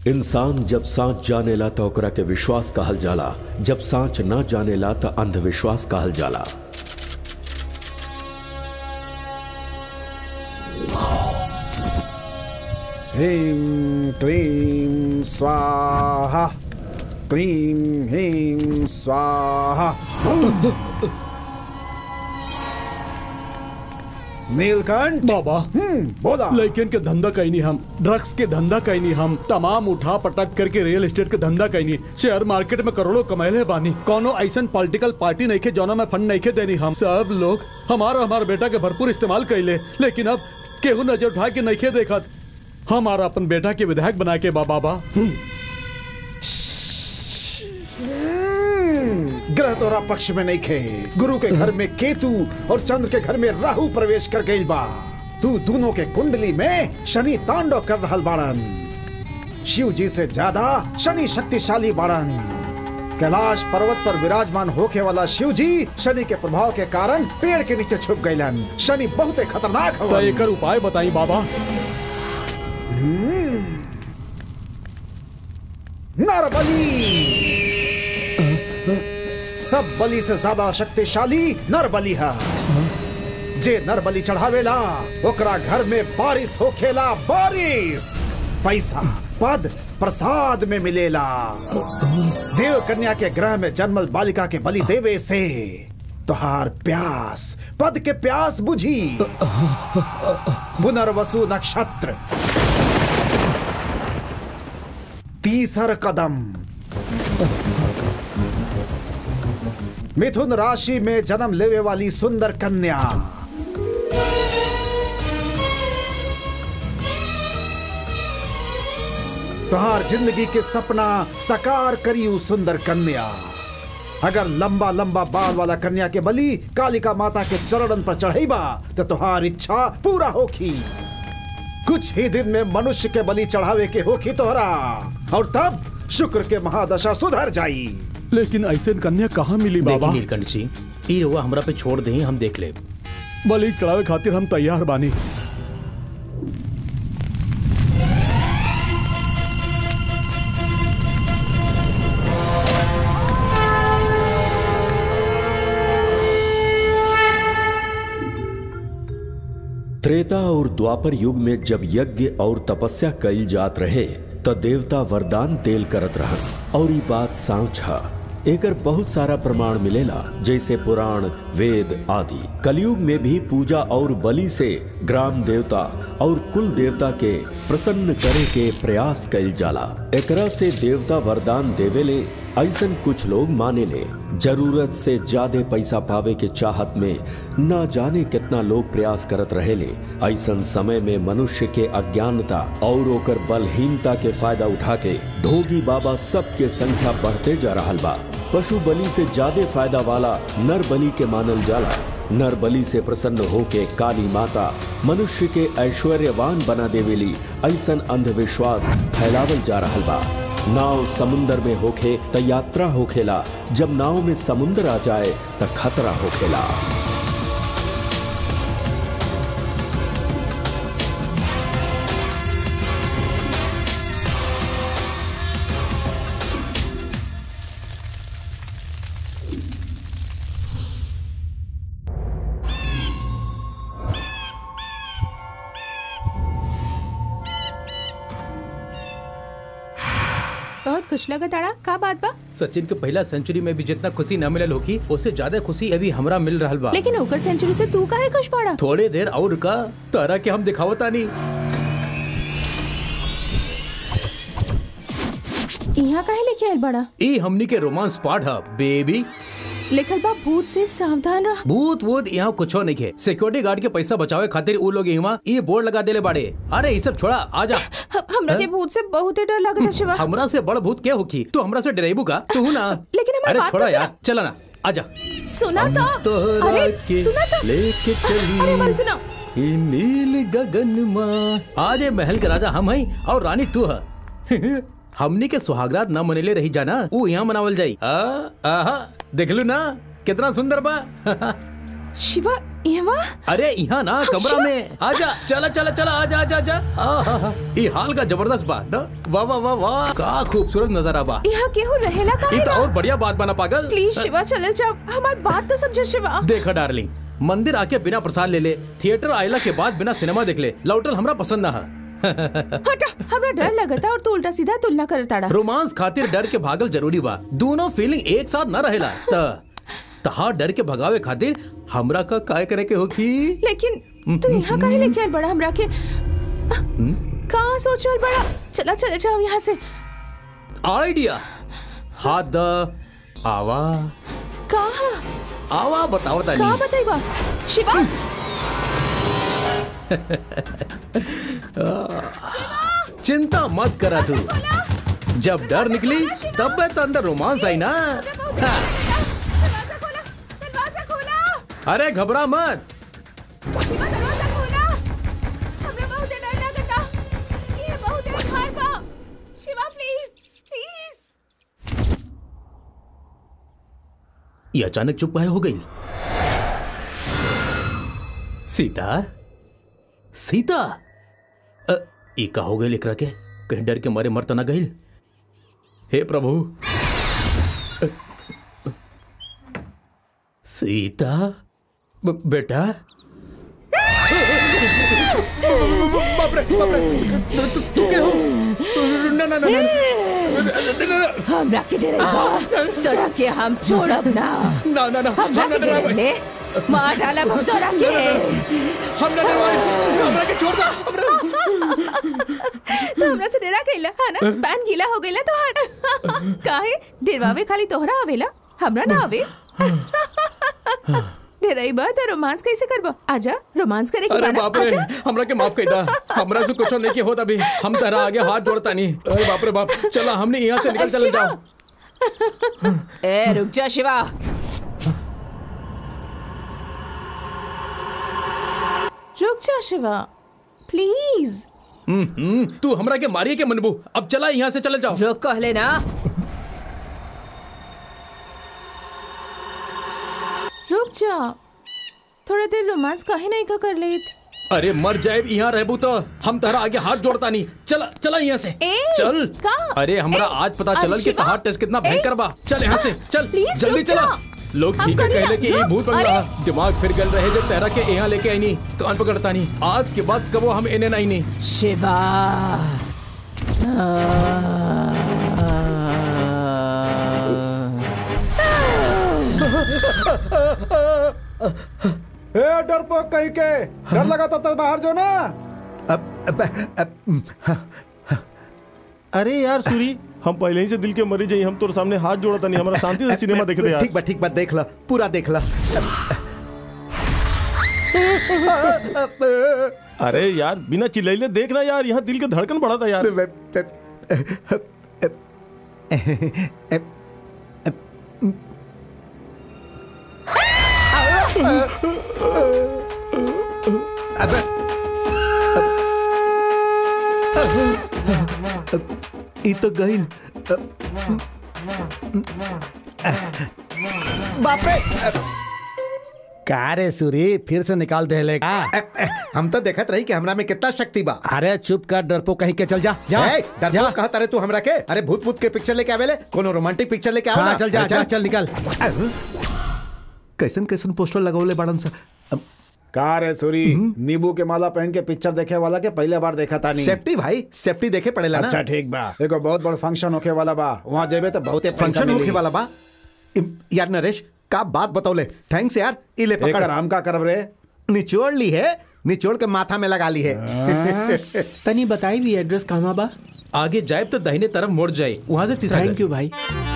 इंसान जब सांच जानेला तो ओकरा के विश्वास कहल जाला जब सांच ना जानेला तो अंधविश्वास कहल जाला ह्रीं क्लीं स्वाहा क्लीं ह्रीं स्वाहा नीलकंठ बाबा हम्म बोला लेकिन के धंधा कहीं नहीं हम ड्रग्स के धंधा कहीं नहीं हम तमाम उठा पटक करके रियल एस्टेट के धंधा कहीं नहीं शेयर मार्केट में करोड़ों कमाए बानी कोनो ऐसा पॉलिटिकल पार्टी नहीं के जोना में फंड नहीं के देनी हम सब लोग हमारा हमारे बेटा के भरपूर इस्तेमाल कैले लेकिन अब केहू नजर उठा के नहीं के देखा हमारा अपन बेटा के विधायक बना के बा बाबा हम्म, हम्म, ग्रह तोरा पक्ष में नहीं खे गुरु के घर में केतु और चंद्र के घर में राहु प्रवेश कर गई बा तू दोनों के कुंडली में शनि तांडव कर रहल बाड़न शिव जी से ज्यादा शनि शक्तिशाली बाड़न कैलाश पर्वत पर विराजमान होके वाला शिव जी शनि के प्रभाव के कारण पेड़ के नीचे छुप गईलन शनि बहुत खतरनाक तो हवन एकर उपाय बताई बाबा नरबली सब बलि से ज्यादा शक्तिशाली नरबली है जे नरबली चढ़ावेला ओकरा घर में बारिश होखेला बारिश पैसा पद प्रसाद में मिलेला देव कन्या के ग्रह में जन्मल बालिका के बलि देवे से तुहार प्यास पद के प्यास बुझी पुनर्वसु नक्षत्र तीसर कदम मिथुन राशि में जन्म लेवे वाली सुंदर कन्या तुहार जिंदगी के सपना साकार करी उ सुंदर कन्या अगर लंबा लंबा बाल वाला कन्या के बलि कालिका माता के चरणन पर चढ़ेबा तो तुहार इच्छा पूरा होखी कुछ ही दिन में मनुष्य के बलि चढ़ावे के होखी तोहरा और तब शुक्र के महादशा सुधर जाई लेकिन ऐसे कन्या कहाँ मिली देखी बाबा नीलकंठ जी ई रउआ हमरा पे छोड़ दही हम देख ले बलि चढ़ावे खातिर हम तैयार बानी त्रेता और द्वापर युग में जब यज्ञ और तपस्या कईल जात रहे त देवता वरदान देल करत रहन और ई बात सांच ह एकर बहुत सारा प्रमाण मिलेला जैसे पुराण वेद आदि कलयुग में भी पूजा और बलि से ग्राम देवता और कुल देवता के प्रसन्न करे के प्रयास कईल जाला एकरा से देवता वरदान देवेले ऐसन कुछ लोग माने ले जरूरत से ज्यादा पैसा पावे के चाहत में न जाने कितना लोग प्रयास करत रहेले ऐसन समय में मनुष्य के अज्ञानता और ओकर बलहीनता के फायदा उठा के ढोगी बाबा सबके संख्या बढ़ते जा रहा बा पशु बलि से ज्यादा फायदा वाला नर बलि के मानल जाला नर बलि से प्रसन्न होके काली माता मनुष्य के ऐश्वर्यवान बना देवेली ऐसन अंधविश्वास फैलावल जा रहा बा नाव समुंदर में होखे त यात्रा होखेला जब नाव में समुंदर आ जाए त खतरा होखेला बहुत खुश लगा ताड़ा का बात बा सचिन के पहला सेंचुरी में भी जितना खुशी न मिलल होगी उससे ज्यादा खुशी अभी हमरा मिल रहल बा लेकिन ओकर सेंचुरी से तू काहे खुश पड़ा थोड़े देर और का तारा के हम दिखावता नहीं यहाँ काहे लेके आयल बड़ा ई हमनी के रोमांस पार्ट है बेबी लिखल बा भूत से सावधान रह भूत वूत यहाँ कुछो नहीं है सिक्योरिटी गार्ड के पैसा बचावे खातिर उ लोग यहाँ ये बोर्ड लगा देले बाड़े अरे ये सब छोड़ा आजा ह- हमरा के भूत से बहुत ही डर लगता है शिवा हमरा से बड़ भूत क्या होगी तू हमरा से डरेबू का तू ना लेकिन हमारी अरे बात तो छोड़ा सुनो। यार चला ना आजा सुना तो तोहरा अरे के सुना तो लेके चली अरे हमारी सुनो ई नील गगन माँ आज ये महल के राजा हम हई और रानी तू है हमनी के सुहागरात न मनेले रही जाना वो यहाँ मनावल जाई आ, आहा देखलू ना कितना सुंदर बा शिवा एवा अरे यहाँ ना कमरा में आजा चला चला चला आजा आजा आजा आहा, ई हाल का जबरदस्त बा ना वाह वाह वाह वाह का खूबसूरत नजारा बा यहाँ केहू रहेला का ई तो और बढ़िया बात बना पागल प्लीज शिवा चले जाओ हमारी बात तो समझो शिवा देखा डार्लिंग मंदिर आके बिना प्रसाद ले ले थिएटर आयला के बाद बिना सिनेमा देख ले लौटल हमरा पसंद ना है हटा हमरा डर लगता और तू उल्टा सीधा तुलना करताड़ा रोमांस खातिर डर के भागल जरूरी बा दोनों फीलिंग एक साथ न रहेला त तहा डर के भगावे खातिर हमरा का काय करे के होखी लेकिन तू यहाँ काहे लेके आयल बड़ा हमरा के कहाँ सोच रहल बड़ा चला चले जाओ यहाँ से आइडिया हाथ द आवा कहाँ आवा बताओ कहाँ तानी बताइबा शिवा चिंता मत करा तू जब डर निकली तब मैं तो अंदर रोमांस आई ना हाँ, दरवाजा खोला दरवाजा खोला अरे घबरा मत शिवा दरवाजा खोला हमरा बहुत डर लगता ये बहुत खार बा शिवा प्लीज प्लीज ये अचानक चुप काहे हो गई सीता सीता अ, ई का हो गई लेकरा के कहीं डर के मारे मर तो ना गई हे प्रभु अ, अ, सीता ब- बेटा बाप रे बाप रे तू तू के हो ना ना ना ना हमरा के डरेगा तोरा के हम छोड़ब ना ना ना ना हमरा हम के ना डरावे डरेले मार डालब हम तोरा के हम ना डरावे हमरा के छोड़ दो हमरा तो हमरा से डरा गइला है ना पैन गीला हो गइला तोहार काहे डरवावे खाली तोहरा आवेला हमरा ना आवे डराई बा तो रोमांस कैसे करबा आजा रोमांस करे के अरे बाना बाप रे आजा हमरा के माफ कइदा हमरा से कुछ नहीं के होत अभी हम तारा आगे हाथ जोड़ता नहीं अरे बाप रे बाप चला हमने यहाँ से निकल चले शिवा। जाओ ए रुक जा शिवा रुक जा शिवा प्लीज हम्म, हम्म, तू हमरा के मारिए के मनबू अब चला यहाँ से चले जाओ रुक कहले ना रुक जा थोड़ा देर रोमांस काहे नहीं का कर लेत अरे मर जाए यहाँ रहबू तो हम तारा आगे हाथ जोड़ता नहीं चला चला यहाँ से ए, चल का? अरे हमरा ए, आज पता अरे चलल कि शिवा, तहार टेस्ट कितना ए, भयंकर बा चल यहाँ से चल प्लीज जल्दी रुक चला जा। लोग हम ठीक है करिए, कहले कि ये रुक, भूत बंगला अरे। है। दिमाग फिर गल रहे जब तेरा के यहाँ लेके आई नहीं कान पकड़ता नहीं आज के बाद कबो हम इन्हें नहीं नहीं शिवा ए डरपोक कहीं के डर लगा था तो बाहर जो ना अब, अब, अब, अरे यार सूरी हम पहले ही से दिल के मरीज हैं हम तोर सामने हाथ जोड़ता नहीं हमारा शांति से सिनेमा देखे थे यार ठीक बा ठीक बा देख ला पूरा देख ला अरे यार बिना चिल्लाइले देखना यार यहाँ दिल के धड़कन बढ़ा था यार अबे ई तो गईल बाप रे का रे सूरी फिर से निकाल दे ले का हम तो देखत रही कि हमरा में कितना शक्ति बा अरे चुप कर डरपो कहीं के चल जा जा ए, जा डरपोक कहता रे तू हमरा के अरे भूत भूत के पिक्चर लेके आवेले कोनो रोमांटिक पिक्चर लेके आओ हाँ ना चल जा अरे जा चल निकल कैसन कैसन पोस्टर लगौले बाड़न सा का रे सूरी नींबू के माला पहन के पिक्चर देखे वाला के पहले बार देखा था नहीं सेफ्टी भाई सेफ्टी देखे पड़ेला ना अच्छा ठीक बा एगो बहुत बड़ फंक्शन होके वाला बा वहाँ जेबे तो बहुते पैसा फंक्शन मिली। होके वाला बा इम, यार नरेश का बात बतौले थैंक्स यार इले एकर पकड़ हम का करब रे निचोड़ ली है निचोड़ के माथा में लगा ली है तनी बताई भी एड्रेस कहाँ बा आगे जाए तो दाहिने तरफ मुड़ जाए वहां से तीसरा थैंक घर। यू भाई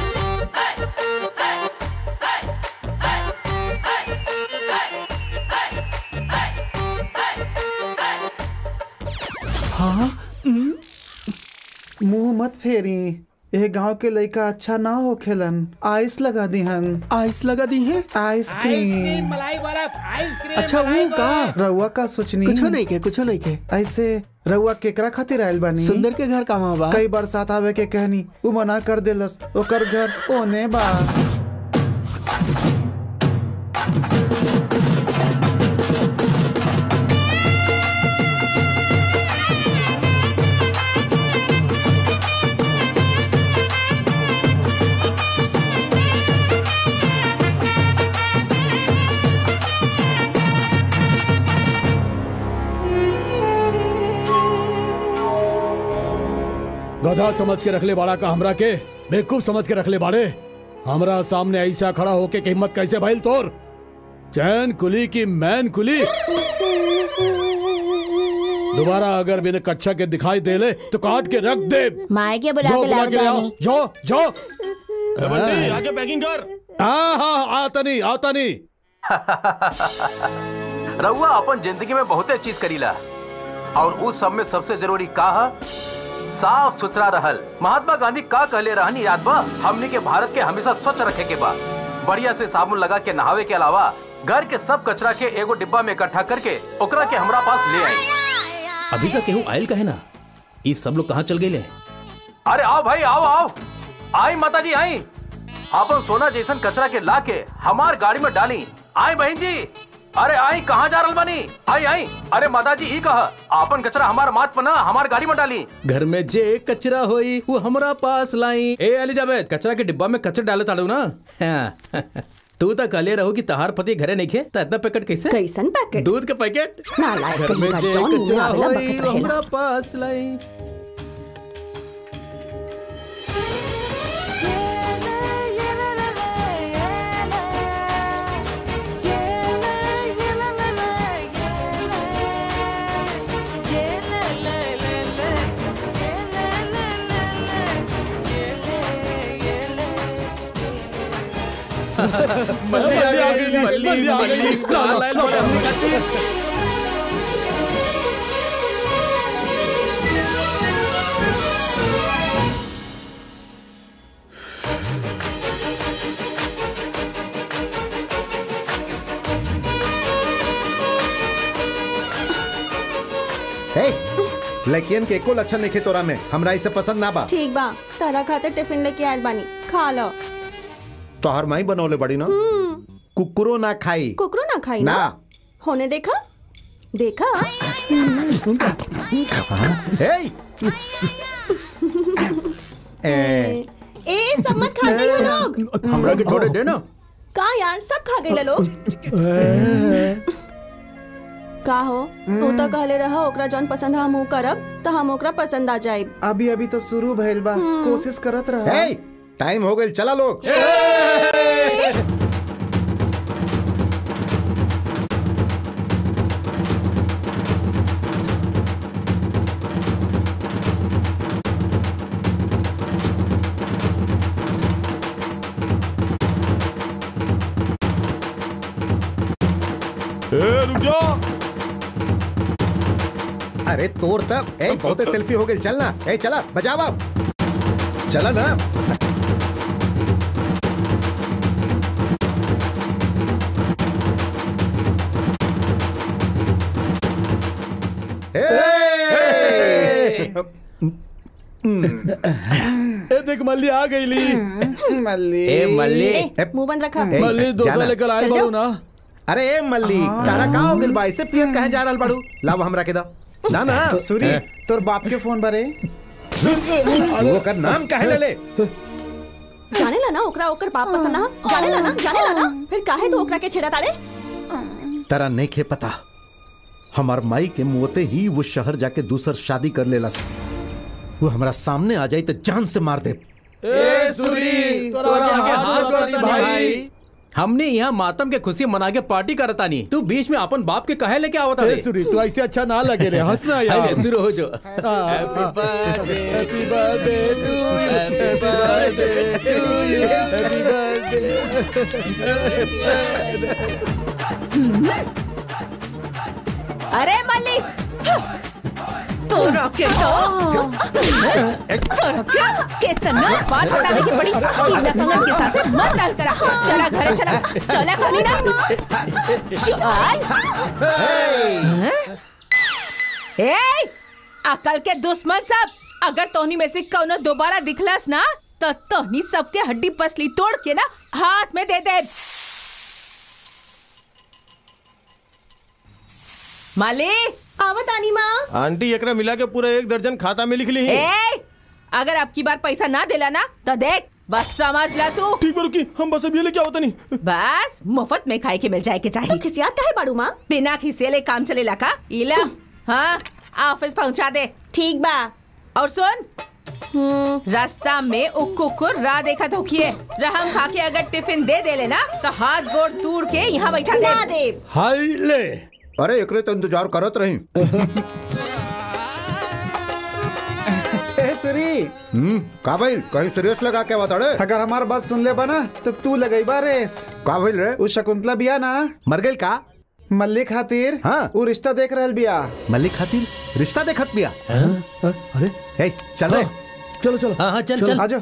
मुंह मत फेरी ये गांव के लड़का अच्छा ना हो खेलन आइस लगा दी हन आइस लगा दी है आइसक्रीम अच्छा वो का रउआ का सोचनी कुछ नहीं के कुछ नहीं के ऐसे रउआ केकरा खातिर आयल बानी सुंदर के घर कहाँ बा कई बार साथ आवे के कहनी उ मना कर देलस ओकर घर ओने बा गधा समझ के रखले बाड़ा का हमरा के बेवकूफ समझ के रखले बाड़े हमरा सामने ऐसा खड़ा होके के हिम्मत कैसे भइल तोर चैन कुली की मैन कुली दोबारा अगर मैंने कच्छा के दिखाई दे ले तो काट के रख दे माए के बुला जाओ के बुला लाओ के ले आओ दानी जाओ जाओ बंटी आगे पैकिंग कर हाँ हाँ आता नहीं आता नहीं रउआ अपन जिंदगी में बहुते चीज करीला और उस सब में सबसे जरूरी का है साफ सुथरा रहल महात्मा गांधी का कहले रहनी याद बा हमने के भारत के हमेशा स्वच्छ रखे के बा बढ़िया से साबुन लगा के नहावे के अलावा घर के सब कचरा के एगो डिब्बा में इकट्ठा करके ओकरा के हमरा पास ले आई अभी तक केहू आयल कहे ना ये सब लोग कहाँ चल गए अरे आओ भाई आओ आओ आई माता जी आई अपन सोना जैसन कचरा के ला के हमार गाड़ी में डाली आई बहन जी अरे आई कहाँ जा रहा बनी आई आई अरे माता जी ही कहा आपन कचरा हमार माथ पना हमार गाड़ी में डाली घर में जे कचरा होई वो हमरा पास लाई ए एलिजाबेथ कचरा के डिब्बा में कचरा डाले ताड़ू ना हाँ। तू तो कहले रहो कि तहार पति घरे नहीं खे तो इतना पैकेट कैसे कैसन पैकेट दूध के पैकेट नालायक घर में कहीं जे का जौन मुंह कचरा आवेला होई बकत वो रहेला। हमरा पास लाई मल्ली आ गई मल्ली मल्ली कहाँ लायल बड़े हमने खातिर? हे लड़कियन के एको लक्षण नहीं तोरा में हमरा इसे पसंद ना बा ठीक बा तारा खातिर टिफिन लेके आयल बानी खा लो तोहर माई बनौले बड़ी ना कुकुरो ना खाई कुकरू ना खाई ना ना होने देखा देखा हे ए, ए सब मत खा जाइए लोग हमरा के थोड़े दे ना का यार सब खा गए लोग का हो तू तो कहले रहा ओकरा जौन पसंद हम ऊ करब तो हम ओकरा पसंद आ जाए अभी अभी तो शुरू भइल बा कोशिश करत रहा हे टाइम हो गई चला लोग ए रुक जाओ अरे तोर तब ए बहुते सेल्फी हो गई चल ना ए चला बजावा चला ना ए! ए देख मल्ली आ गई ली मल्ली ए मल्ली ए, मुंह बंद रखा ए, मल्ली दोसा जाना। लेकर आए चल बारू जाओ। ना अरे ए मल्ली तारा का हो गइल बा ऐसे पियन कहे जा रहल बाड़ू लाव हमरा के दा ना ना तो सूरी तोर बाप के फोन बारे वो कर नाम काहे ले ले जाने ला ना ओकरा ओकर बाप पसंद ना जाने ला ना जाने ला ना फिर काहे तू ओकरा के छेड़ा ताड़े तारा नहीं खे पता हमार माई के मुँहते ही वो शहर जाके दूसर शादी कर लेलस वो हमारा सामने आ जाई तो जान से मार दे ए सूरी तोरा आगे हाथ जोड़ी भाई हमने यहाँ मातम के खुशी मना के पार्टी करता नहीं तू बीच में अपन बाप के कहे लेके आवता ए रे सूरी तू ऐसे अच्छा ना लगे रे हंसना यार अरे शुरू हो जो happy birthday to you happy birthday to you happy अरे मल्ली तोरा के तो तोरा के कितना बार बताने की पड़ी कि लफंगन के साथ मत डाल करा चला घर चला चला खानी ना चल ए अकल के दुश्मन सब अगर तोहनी में से कौनो दोबारा दिखलस ना तो तोहनी सबके हड्डी पसली तोड़ के ना हाथ में दे दे माली आवत आनी माँ आंटी एकरा मिला के पूरा एक दर्जन खाता में लिख ली है ए अगर आपकी बार पैसा ना दिला ना तो देख बस समझ ला तू ठीक बा रुकी हम बस अब ये लेके आवता नहीं बस मुफ्त में खाए के मिल जाए के चाहिए तो खिसियात है बाड़ू माँ बिना खिसेले काम चलेला का इला हाँ ऑफिस पहुंचा दे ठीक बा और सुन रास्ता में उ कुकुर राह देखत होखिए रहम खा के अगर टिफिन दे दे लेना तो हाथ गोड़ तोड़ के यहाँ बैठा दे दे हाय ले अरे एकरे तो इंतजार करत रही ए सुरी हम्म का भइल कहीं सीरियस लगा के बता रे अगर हमार बात सुन ले बना तो तू लगई रेस का भइल रे उ शकुंतला बिया ना मर गइल का मल्ली खातिर हाँ। उ रिश्ता देख रहल बिया मल्लिक खातिर रिश्ता देखत बिया अरे ए चल रे चलो चलो हाँ हाँ चल चल आजो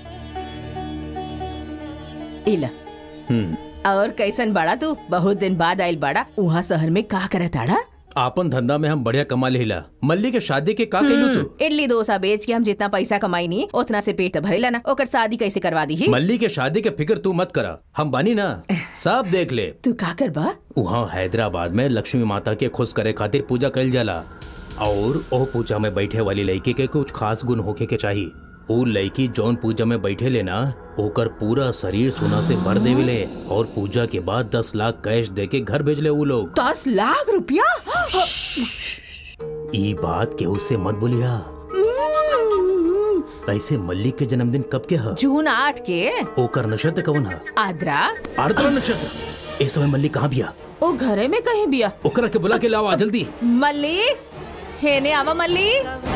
इला और कैसन बड़ा तू बहुत दिन बाद आइल बड़ा वहाँ शहर में का करत आड़ा आपन धंधा में हम बढ़िया कमा लेला मल्ली के शादी के का कैलू तू इडली डोसा बेच के हम जितना पैसा कमाई नी उतना से पेट तो भरेला ना ओकर शादी कैसे करवा दी ही मल्ली के शादी के फिक्र तू मत करा हम बानी ना सब देख ले तू का करबा वहाँ हैदराबाद में लक्ष्मी माता के खुश करे खातिर पूजा कइल जाला और ओह पूजा में बैठे वाली लड़की के कुछ खास गुण होके के चाहिए ऊ लड़की जौन पूजा में बैठे ले ना ओकर पूरा शरीर सोना से भर देविले और पूजा के बाद दस लाख कैश दे के घर भेजले ऊ लोग दस लाख रुपया ई बात केहू से मत बोलिया ऐसे मल्लिक के जन्मदिन कब के ह जून आठ के ओकर नक्षत्र कवन ह आद्रा आर्द्रा नक्षत्र इस समय मल्लिक कहाँ बिया ओ घरे में कहीं बिया ओकरा के बुला के लावा जल्दी मल्ली हेने आवा मल्ली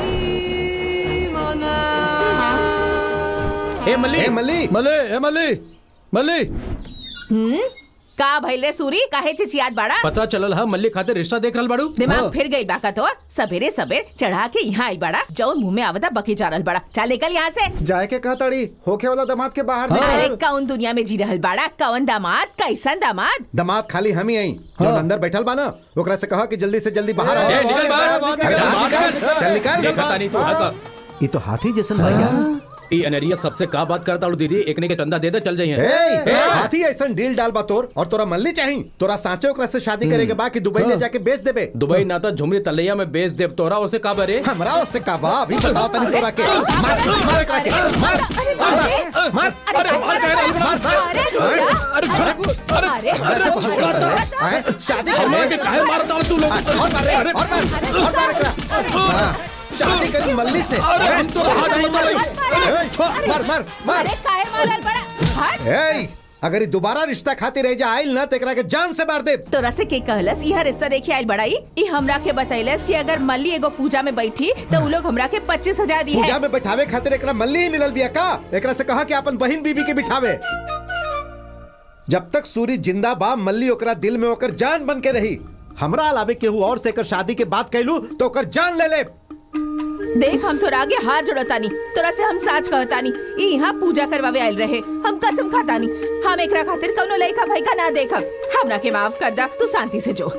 ए मल्ली ए मल्ली मले ए मली मली हम्म का भइले सूरी काहे चिचियात बाड़ा पता चलल हा मल्लिक खातिर रिश्ता देख रहल बाड़ू दिमाग फिर गई बाका तो सवेरे सवेर चढ़ा के यहाँ आई बड़ा जौन मुंह में आवता बकी जा रहल बड़ा चल निकल यहाँ से जाए के कहा तड़ी होके वाला दामाद के बाहर अरे निकल कौन दुनिया में जी रहल बाड़ा कौन दामाद कैसन दामाद दामाद खाली हम ही आई जो अंदर बैठल बा ना ओकरा से कहा कि जल्दी से जल्दी बाहर आ ए, निकल बाहर, निकल, निकल, निकल, चल निकल देखा तानी तू हका ये तो हाथी जैसन भैया ई अनरिया सबसे का बात करता हूँ दीदी एकने के चंदा दे दे चल जाइए ए, हाथी ऐसन डील डाल बा तोर और तोरा मल्ली चाही तोरा साचे ओकरा से शादी करे के बाकी दुबई ले जाके बेच देबे दुबई ना तो झुमरी तलैया में बेच देव तोरा उसे का बरे हमरा उससे का बा अभी बताओ तनी तोरा के मार मार एकरा के मार मार मार अरे मार अरे रुक जा। अरे अरे हमरा से पूछ रहा है हैं? शादी करने के काहे मारता हूँ तू लोग और मार रे, और मार और मार एकरा हाँ, शादी करी मल्ली से अरे हम तो हाथ नहीं, बता ए, मार मार मार अरे काहे मारल बड़ा हट ए अगर ये दोबारा रिश्ता खाती रह जा आइल ना तेकरा के जान से मार दे तोरा से के कहलस यह रिश्ता देखे आइल बड़ाई ई हमरा के बतैलस कि अगर मल्ली एगो पूजा में बैठी तो उ लोग हमरा के पच्चीस हजार दी पूजा है में बैठावे खातिर एकरा मल्ली ही मिलल बिया का एकरा से कहा कि अपन बहन बीबी के बिठावे जब तक सूरी जिंदा बा मल्ली ओकरा दिल में ओकर जान बन के रही हमरा अलावे केहू और से एकर शादी के बात कैलू तो ओकर जान ले ले देख हम तोरा आगे हाथ जोड़तानी तोरा से हम साच कहतानी ई यहाँ पूजा करवावे आइल रहे हम कसम खातानी हम एकरा खातिर कौनो लइका भइका ना देखब हमरा के माफ कर दा तू शांति से जो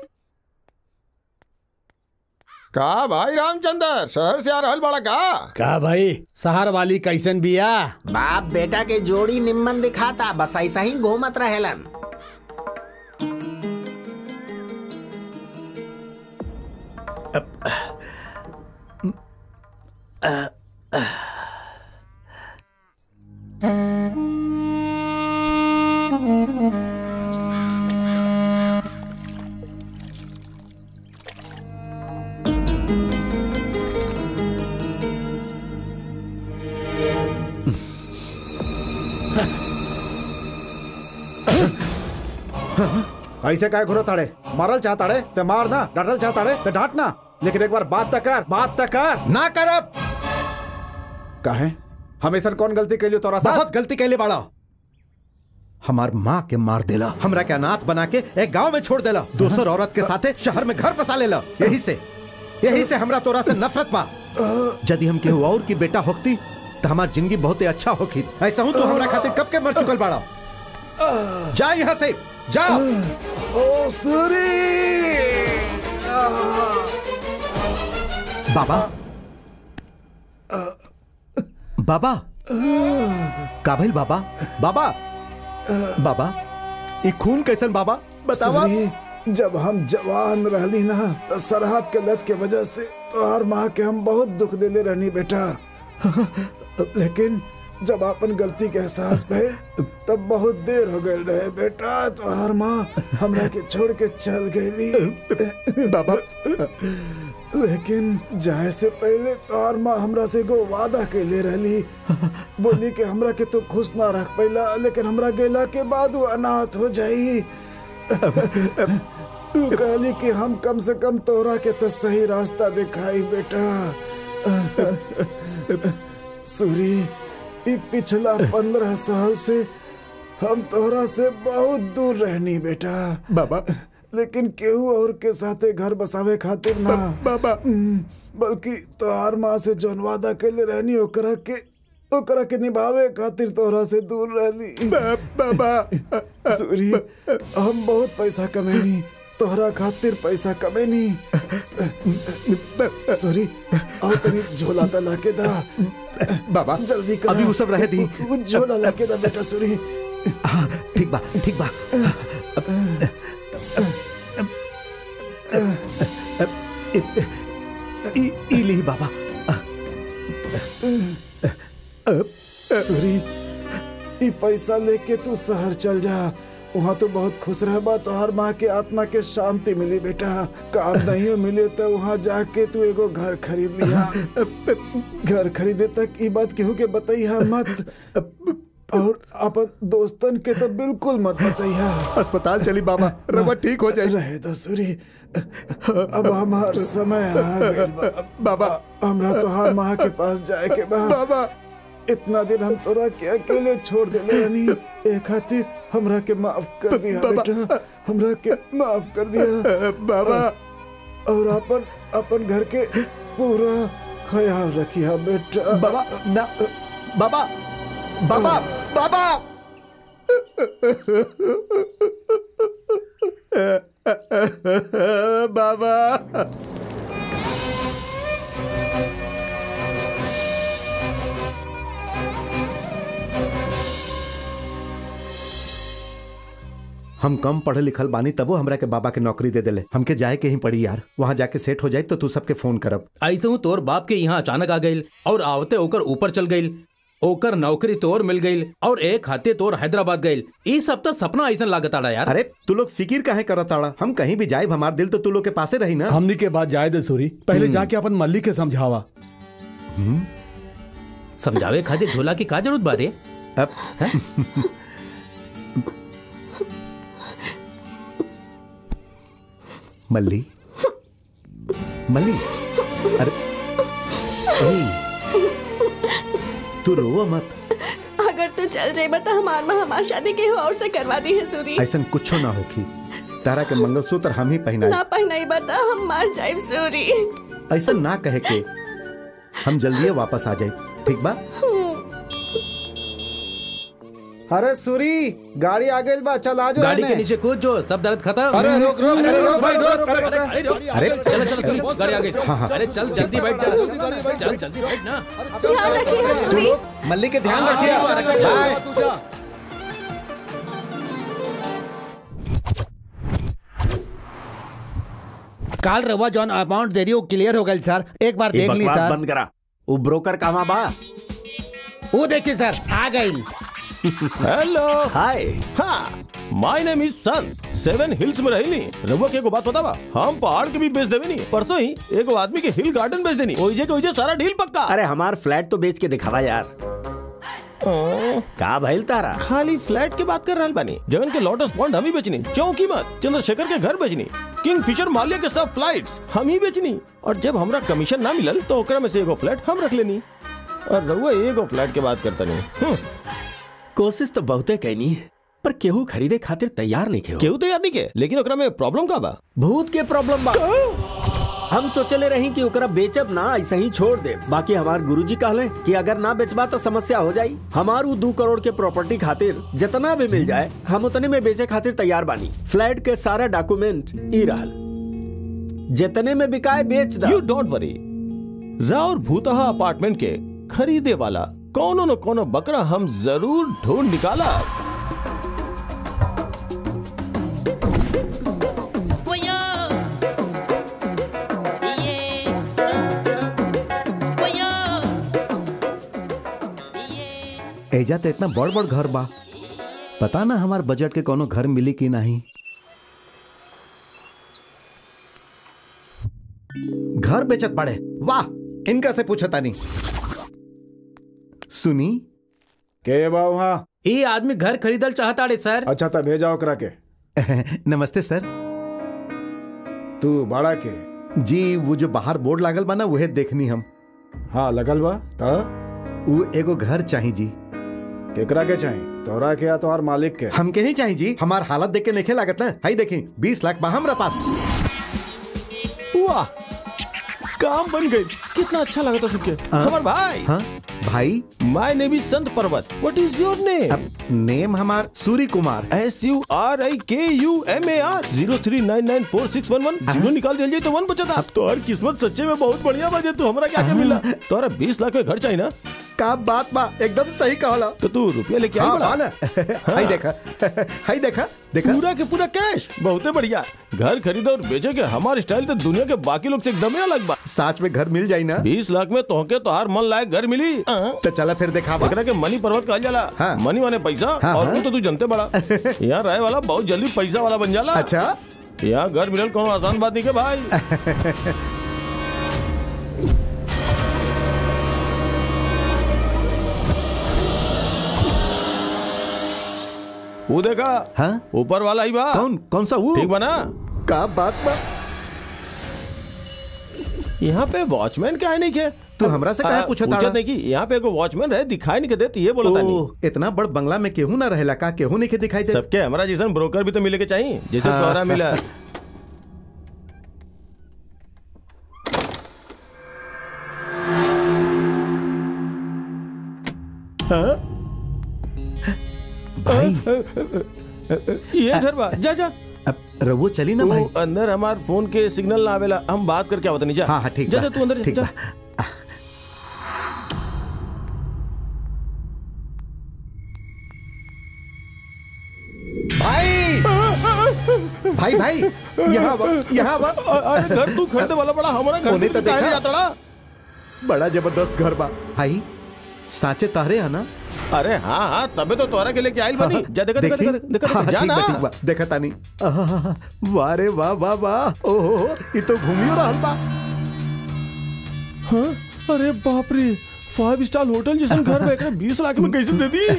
का भाई रामचंद्र शहर से आ रहल बड़ा का का भाई शहर वाली कैसन बिया बाप बेटा के जोड़ी निम्मन दिखाता बस ऐसा ही घूमत रहेलन ऐसे काय घुरो ताड़े मारल चाहताड़े ते मार ना डांटल चाहताड़े ते डांट ना लेकिन एक बार बात तक कर बात तक कर ना करब काहे हमेशा कौन गलती कैलियो तोरा साथ बहुत गलती कैले बाड़ा हमार माँ के मार देला हमरा के अनाथ बना के एक गांव में छोड़ देला दोसर औरत के साथे शहर में घर बसा लेला यही से यही से हमरा तोरा से नफरत बा यदि हम केहू और की बेटा होती तो हमार जिंदगी बहुत अच्छा होखी ऐसा हूँ तू हमरा खातिर कब के मर चुकल बाड़ा जा यहाँ से जा ओ सूरी बाबा बाबा का भइल बाबा बाबा बाबा ई खून कैसन बाबा बतावा सूरी, जब हम जवान रहली ना तो शराब के लत के वजह से तोहार माँ के हम बहुत दुख देले रहनी बेटा लेकिन जब अपन गलती के एहसास भइल तब बहुत देर हो गई रहे बेटा तोहार माँ हमरा के छोड़ के चल गईली बाबा लेकिन जाए से पहले तोहर माँ हमरा से एगो वादा कैले रहली बोली कि हमरा के तो खुश ना रख पैला लेकिन हमरा गेला के बाद वो अनाथ हो जाई तू कहली कि हम कम से कम तोहरा के तो सही रास्ता दिखाई बेटा सूरी ई पिछला पंद्रह साल से हम तोहरा से बहुत दूर रहनी बेटा बाबा लेकिन केहू और के साथे घर बसावे खातिर ना बाबा बल्कि तोहार माँ से जौन वादा कैले रहनी ओकरा के ओकरा के निभावे खातिर तोहरा से दूर रहली बाबा सूरी हम बहुत पैसा कमेनी तोहरा खातिर पैसा कमेनी सूरी आओ तनी झोला त लाके दा बाबा जल्दी कर अभी वो सब रहे दी झोला लाके दा बेटा सूरी हाँ ठीक बा ठीक बा ई ई ली बाबा सूरी ई पैसा लेके तू शहर चल जा वहाँ तो बहुत खुश रह बा तोहर माँ के आत्मा के शांति मिली बेटा काम नहीं मिले तो वहाँ जाके तू एगो घर खरीद लिया घर खरीदे तक ई बात केहू के बताइया मत और अपन दोस्तन के तो बिल्कुल मत बताइया अस्पताल चली बाबा रवा ठीक हो जाए रहे दो सूरी अब हमार समय आ गइल बा बाबा हमरा तोहार माँ के पास जाए के बा बाबा इतना दिन हम तोरा के अकेले छोड़ देले रहनी ए खातिर हमरा के माफ कर दिया बाबा। बेटा हमरा के माफ कर दिया बाबा और अपन अपन घर के पूरा ख्याल रखिया बेटा बाबा ना बाबा बाबा बाबा बाबा हम कम पढ़े लिखल बानी तबो हमरा के बाबा के नौकरी दे देले हमके जाए के ही पड़ी यार वहाँ जाके सेट हो जाए तो तू सबके फोन करब ऐसे हूँ तोर बाप के यहाँ अचानक आ गई और आवते ओकर ऊपर चल गई ओकर नौकरी तोर मिल गई और एक हाथे तोर हैदराबाद गई ई सब तो सपना ऐसा लागत आड़ा यार अरे तू लोग फिकिर काहे करत आड़ा हम कहीं भी जाए हमार दिल तो तू लोग के पासे रही ना हमनी के बाद जाए दे सूरी पहले जाके अपन मल्ली के समझावा समझावे खातिर झोला की का जरूरत बारे अब मल्ली मल्ली अरे ए, तू रो मत अगर तू चल जाए तो हमार माँ हमार शादी के और से करवा दी है सूरी ऐसा कुछो ना होखी तारा के मंगलसूत्र हम ही ना पहनाए पहनाई बता हम मार जाए सूरी ऐसा ना कहे के हम जल्दी वापस आ जाए ठीक बा अरे सूरी गाड़ी आ गई बा चल आ जाओ गाड़ी के एने। नीचे कूद जो सब दर्द खत्म अरे रुक रुक अरे अरे रुक रुक भाई, रुक रुक, रुक अरे, रुक अरे, रुक। अरे चलो चलो सुनी, गाड़ी आ गई हाँ, हाँ। अरे चल जल्दी बैठ जा चल जल्दी बैठ ना ध्यान रखिए सूरी मल्ली के ध्यान रखिए बाय काल रवा जॉन अमाउंट दे रही वो क्लियर हो गई सर एक बार ये देख ली बकवास सर बंद करा वो ब्रोकर कहाँ बा वो देखिए सर आ गई हेलो हाय हाँ my name is sun seven hills में रही रघुआ के एगो बात पता बा हम पहाड़ के भी बेच देवे नहीं परसों ही एगो आदमी के हिल गार्डन बेच देनी ओइजे के ओइजे सारा डील पक्का अरे हमार फ्लैट तो बेच के दिखावा यार का भइल तारा खाली फ्लैट की बात कर रहल बानी जगन के लोटस पॉइंट हम ही बेचनी चौकी मत चंद्रशेखर के घर बेचनी किंग फिशर मालिया के सब फ्लाइट्स हम ही बेचनी और जब हमरा कमीशन ना मिलल तो ओकरा में से एगो फ्लैट हम रख लेनी और रघुआ एगो फ्लैट के बात करता नहीं हम्म, कोशिश तो बहुते कैनी पर केहू खरीदे खातिर तैयार नहीं खे केहू तैयार नहीं के लेकिन ओकरा में प्रॉब्लम का बा भूत के प्रॉब्लम बा हम सोचले रही कि ओकरा बेचब ना ऐसे ही छोड़ दे बाकी हमार गुरुजी कहले कि अगर ना बेचबा तो समस्या हो जाई हमार उ दो करोड़ के प्रॉपर्टी खातिर जितना भी मिल जाए हम उतने में बेचे खातिर तैयार बानी फ्लैट के सारा डॉक्यूमेंट ई रहल जितने में बिकाए बेच दा यू डोंट वरी राउर भूतहा अपार्टमेंट के खरीदे वाला कोनो न कोनो बकरा हम जरूर ढूंढ निकाला एजा तो इतना बड़ बड़ घर बा पता ना हमार बजट के कोनो घर मिली कि नहीं घर बेचत पड़े वाह इनका से पूछता नहीं सुनी के बा वहाँ ये आदमी घर खरीदल चाहता रे सर अच्छा तब भेजा ओकरा के नमस्ते सर तू बड़ा के जी वो जो बाहर बोर्ड लागल बा ना वहे देखनी हम हाँ लगल बा त वो एगो घर चाही जी केकरा के चाही तोरा के या तोहार मालिक के हमके ही चाहिए जी हमार हालत देख के नहीं लागत ना हाई देखी बीस लाख बा हमरा पास वाह काम बन गई कितना अच्छा लगा था सुन के हमार भाई हाँ भाई माय name is Sant Parvat what is your name अब नेम हमार Suri Kumar S U R I K U M A R zero three nine nine four six one one zero निकाल दिया जाए तो वन बचा था अब तो हर किस्मत सच्चे में बहुत बढ़िया बजे तू हमारा क्या क्या मिला तोरा बीस लाख में घर चाहिए ना का बात बा एकदम सही कहला तो तू रुपया लेके आई हाँ, बड़ा बा ना। हाई देखा हाई देखा देखा पूरा के पूरा कैश बहुत बढ़िया घर खरीदे और बेचे के हमारे स्टाइल तो दुनिया के बाकी लोग से एकदम ही अलग बा साच में घर मिल जाई ना बीस लाख में तोहके तो हर मन लायक घर मिली तो चला फिर देखा एकरा के मनी पर्वत कहल जाला हाँ। मनी माने पैसा हाँ, और हाँ। वो तो तू जानते बड़ा यहाँ रहे वाला बहुत जल्दी पैसा वाला बन जाला अच्छा यहाँ घर मिलल कोनो आसान बात नहीं के भाई वो देखा हाँ ऊपर वाला ही बा कौन कौन सा वो ठीक बना का बात बा यहाँ पे वॉचमैन क्या है नहीं के तू हमरा से काहे आ, पूछत पूछत आड़ा? नहीं कि यहाँ पे एगो वॉचमैन रहे दिखाई नहीं के देती ये बोलता नहीं ओ, इतना बड़ बंगला में केहू ना रहेला का केहू नहीं के दिखाई दे सबके हमारा जैसन ब्रोकर भी तो मिले के चाहिए जैसे हाँ। तोहरा मिला हाँ? भाई ये घर बा जा जा अब रवो चली ना भाई वो अंदर हमार फोन के सिग्नल ना आवेला हम बात करके आवत नहीं जा हाँ हाँ ठीक जा बा, जा तू अंदर ठीक जा बा भाई भाई भाई यहाँ बा यहाँ बा अरे घर तू खरीदे वाला बड़ा हमारा घर होने तू तो काहे देखा। नहीं जाता ला? बड़ा जबरदस्त घर बा भाई साचे तारे है ना अरे हाँ हाँ तबे तो तोहरा के लेके आइल बनी जा देखा देखा देखी? देखा देखा हाँ, देखा जा ठीक ना बा, ठीक बा, देखा तानी आहा, वाह रे वाह वाह वाह ओहो ये तो घूमियो रहल बा हाँ? अरे बाप रे फाइव स्टार होटल जैसे घर में एकरा बीस लाख में कैसे दे दी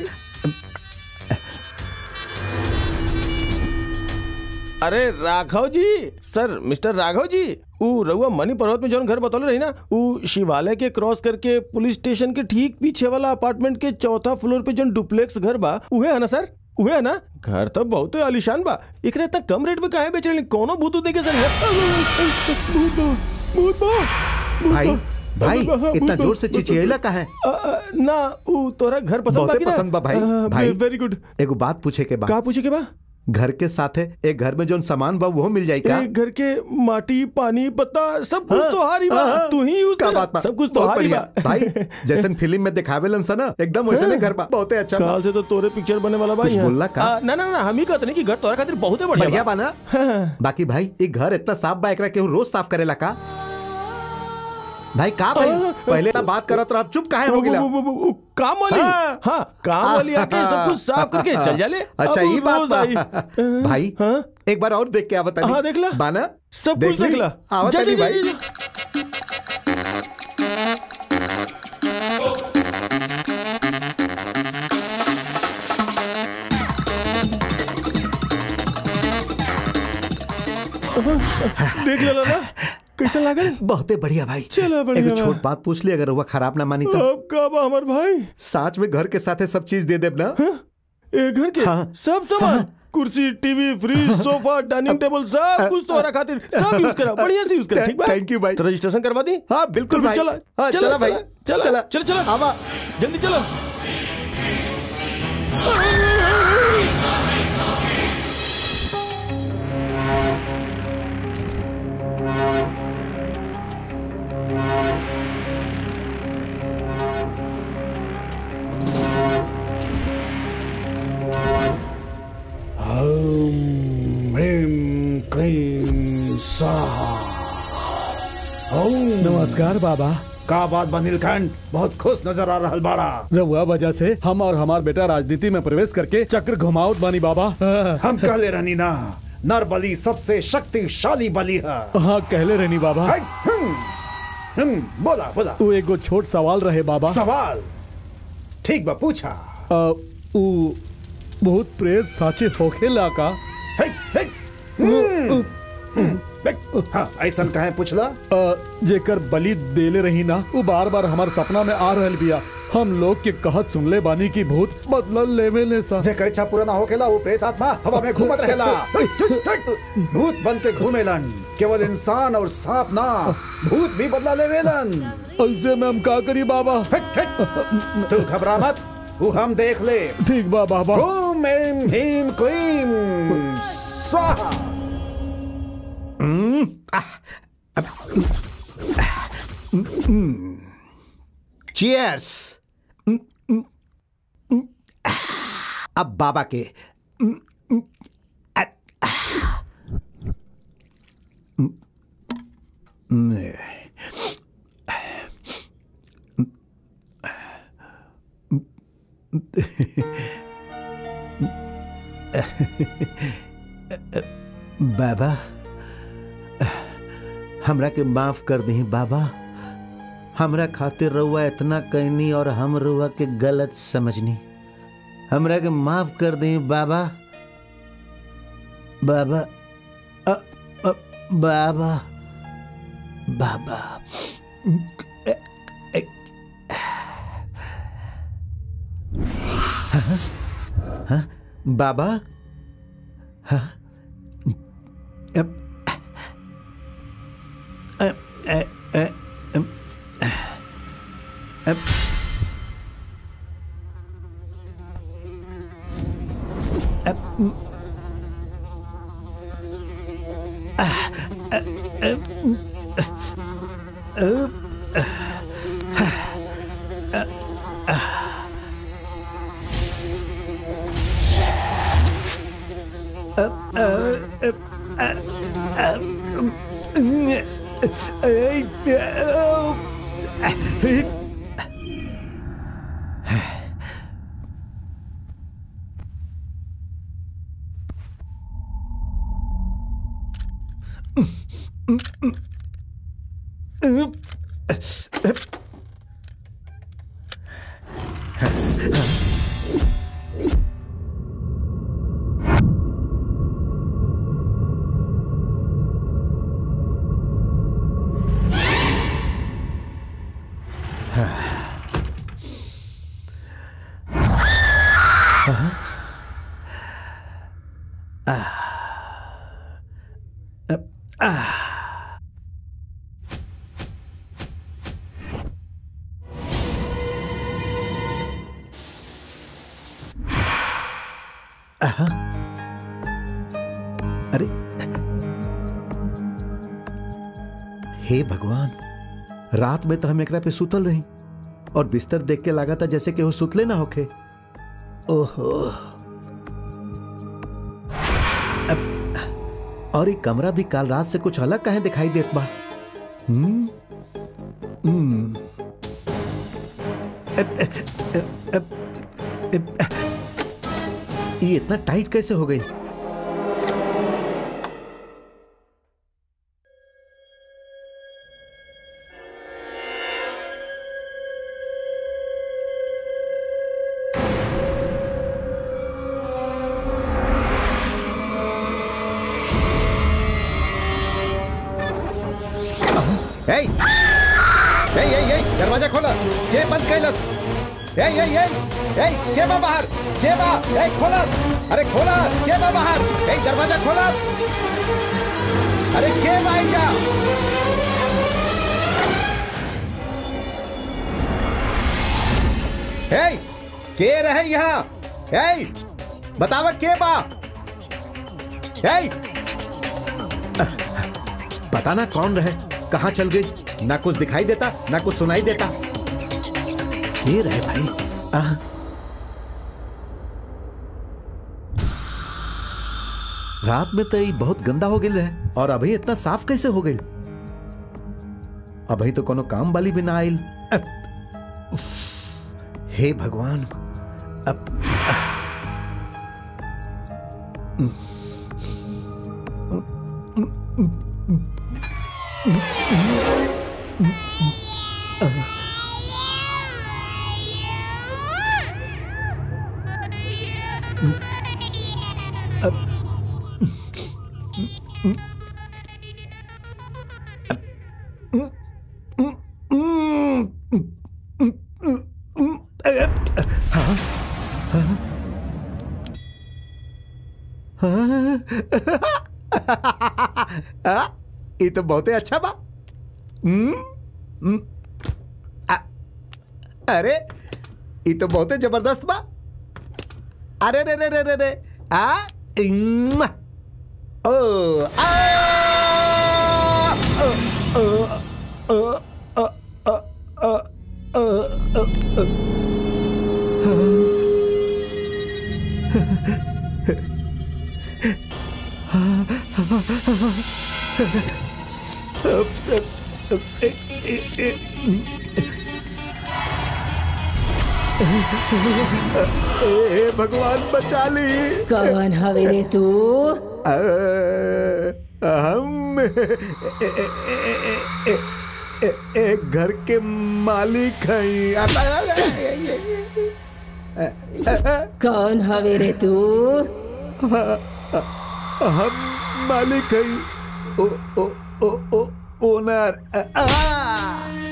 अरे राघव जी सर मिस्टर राघव जी ऊ रउआ मनी पर्वत में जौन घर बतौले रही ना ऊ शिवालय के क्रॉस करके पुलिस स्टेशन के ठीक पीछे वाला अपार्टमेंट के चौथा फ्लोर पे जौन डुप्लेक्स घर बा उहे है ना सर उहे है ना घर तो बहुत आलिशान बा एकरा इतना कम रेट में काहे बेच रहे कोनो भूत देखे सर भूत बा, भूत बा, भूत भाई बा। भाई भूत इतना बा। जोर से चिचियला का है अ, अ, ना ऊ तोरा घर पसंद बा बहुते कि ना? पसंद बा भाई अ, भाई वेरी गुड एगो बात पूछे के बा का पूछे के बा घर के साथे एक घर में जोन सामान बा वो मिल जाई का एक घर के माटी पानी पत्ता सब कुछ हाँ, तो हारी बा हाँ, तू ही यूज का कर बात बा सब कुछ तो बहुत हारी बढ़िया बा भाई जैसन फिल्म में दिखावेलन सा ना एकदम वैसे नहीं घर बा बहुते अच्छा बा काल से तो तोरे पिक्चर बने वाला बा कुछ यहाँ। बोलला का? आ, ना ना ना हम ही कहते नहीं कि घर तोरा खातिर बहुत बढ़िया बढ़िया बा बा ना बाकी भाई एक घर इतना साफ बा एकरा केहू रोज साफ करेला का भाई का भाई पहले तो बात करत रह चुप काहे हो गिला वो- वो- वो- वो काम वाली हाँ। हाँ काम वाली आके सब कुछ साफ करके चल जाले अच्छा अब ये बात रोज बा आई। भाई हाँ? एक बार और देख के आवत हाँ, देख ला। बाना सब कुछ ली? देख ला आवत जा, अली जा, भाई जा, जा। देख ले ना कैसा लागल बहुते बढ़िया भाई चलो बढ़िया एगो बा। छोट बात पूछ ली अगर हुआ खराब ना मानी तो अब का बा हमार भाई साथ में घर के साथे सब चीज दे देब ना ए घर के हाँ। सब सामान कुर्सी TV fridge sofa dining table सब कुछ तोहरा खातिर सब यूज करा बढ़िया से यूज करा ठीक बा थैंक यू भाई तो रजिस्ट्रेशन करवा दी हाँ बिल्कुल तो भाई फिर चला हाँ चला भाई चला चला चला चला आवा जल्दी चलो ओम ह्रीं क्लीं स्वाहा ओम नमस्कार बाबा का बात बा नीलकंठ बहुत खुश नजर आ रहल बाड़ा रहुआ वजह से हम और हमार बेटा राजनीति में प्रवेश करके चक्र घुमावत बानी बाबा हम कहले रहनी ना नर बलि सबसे शक्तिशाली बलि है हाँ कहले रहनी बाबा हाय, हम्म, हम्म, बोला बोला वो एगो छोट सवाल रहे बाबा सवाल ठीक बा पूछा अ, उ बहुत प्रेत साचे होखेला का हे, हे, हम्म, हम्म, हाँ ऐसा कहे पूछला अ, जेकर बलि देले रही ना वो बार बार हमार सपना में आ रहल बिया हम लोग के कहत सुनले बानी की भूत बदलल लेवे ले सा जेकर इच्छा पूरा ना होखेला वो प्रेत आत्मा हवा में घूमत रहेला भूत बनते घूमेलन केवल इंसान और सांप ना भूत भी बदला लेवेलन ऐसे में हम का करी बाबा तू घबरा मत वो हम देख ले ठीक बा बाबा ओम ऐम ह्रीम क्लीम स्वाहा चीयर्स अब बाबा के बाबा हमरा के माफ कर दी बाबा हमरा खातिर रउआ इतना कहनी और हम रउआ के गलत समझनी हमरा के माफ कर दी बाबा बाबा अ, अ, बाबा बाबा अ, अ, हाँ? हाँ? बाबा हाँ? अ, अ, अ, अ, अम, अ, अ, म, आ, अ, अ, म, अ, अ, अ, अ, अ, अ, अ, अ, अ, न, ऐ, अ, आहा। अरे हे भगवान रात में तो हम एकरा पे सुतल रही और बिस्तर देख के लगा था जैसे कि वो सुतले ना होखे ओहो अब, और ये कमरा भी काल रात से कुछ अलग कहे दिखाई देत बा हम्म हम्म अब, अब, अब, अब, अब, ये इतना टाइट कैसे हो गई ए ए ए दरवाजा खोला के बंद कैलस ए ए ए ए के बा बाहर के बा ए खोला अरे खोला के बा बाहर ए दरवाजा खोला अरे के बा आइया ए के रहे यहाँ ए बतावा के बा ए पता ना कौन रहे कहाँ चल गई ना कुछ दिखाई देता ना कुछ सुनाई देता ये रहे भाई आह। रात में तो ये बहुत गंदा हो गई रहे और अभी इतना साफ कैसे हो गई अभी तो कोनो काम वाली भी ना आयल अब, उफ, हे भगवान अब आ, ये तो बहुते अच्छा बा हम्म, हम्म, आ, अरे ये तो बहुते जबरदस्त बा अरे रे रे रे रे रे आ इम्मा, ओ आ ओ, ओ, ओ, ओ, ओ, ओ, ओ, ओ, ओ, ए भगवान बचा ली कौन हवे रे तू अ, हम ए- ए- ए- ए- ए- एक घर के मालिक हैं कौन हवे रे तू हम मालिक हैं ओ ओ ओ ओ ओनर अ, आ,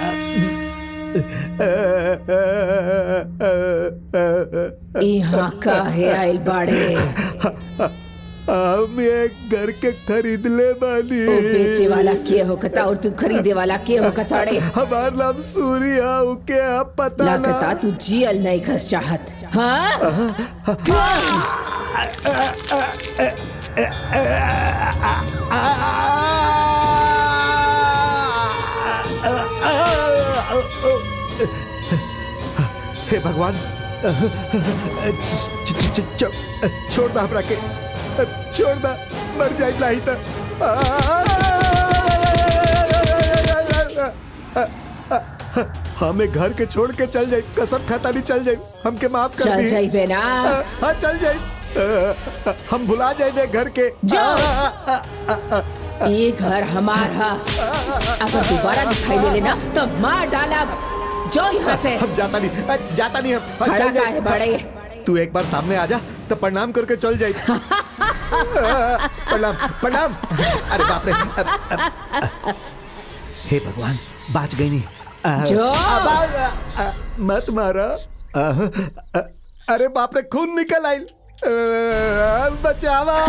यहाँ काहे आइल बाड़े हम एक घर के खरीद ले बानी ओ बेचे वाला के होकता और तू खरीदे वाला के होकता रे हमार नाम सूर्या के अब पता ना लागता तू जियल नहीं खस चाहत हाँ हे भगवान छ- छ- छ- छ- छोड़ दा हमरा के छोड़ दा मर जाए नहीं तो हमें घर के छोड़ के चल जाए कसम खाता नहीं चल जाए हमके माफ कर चल दी जाइबे ना। हाँ चल जाए हम भुला जाए घर के ये घर हमार है अगर दोबारा दिखाई दे लेना तो मार डाला जो यहाँ से हम जाता नहीं अ, जाता नहीं हम हाँ, खड़ा चल काहे जाए बड़े? तू एक बार सामने आ जा तो प्रणाम करके चल जाए प्रणाम प्रणाम अरे बाप रे अ, अ, अ, हे भगवान बाज गई नहीं अ, जो। अब आ, अ, मत मारा अ, अ, अरे बाप रे खून निकल आई बचावा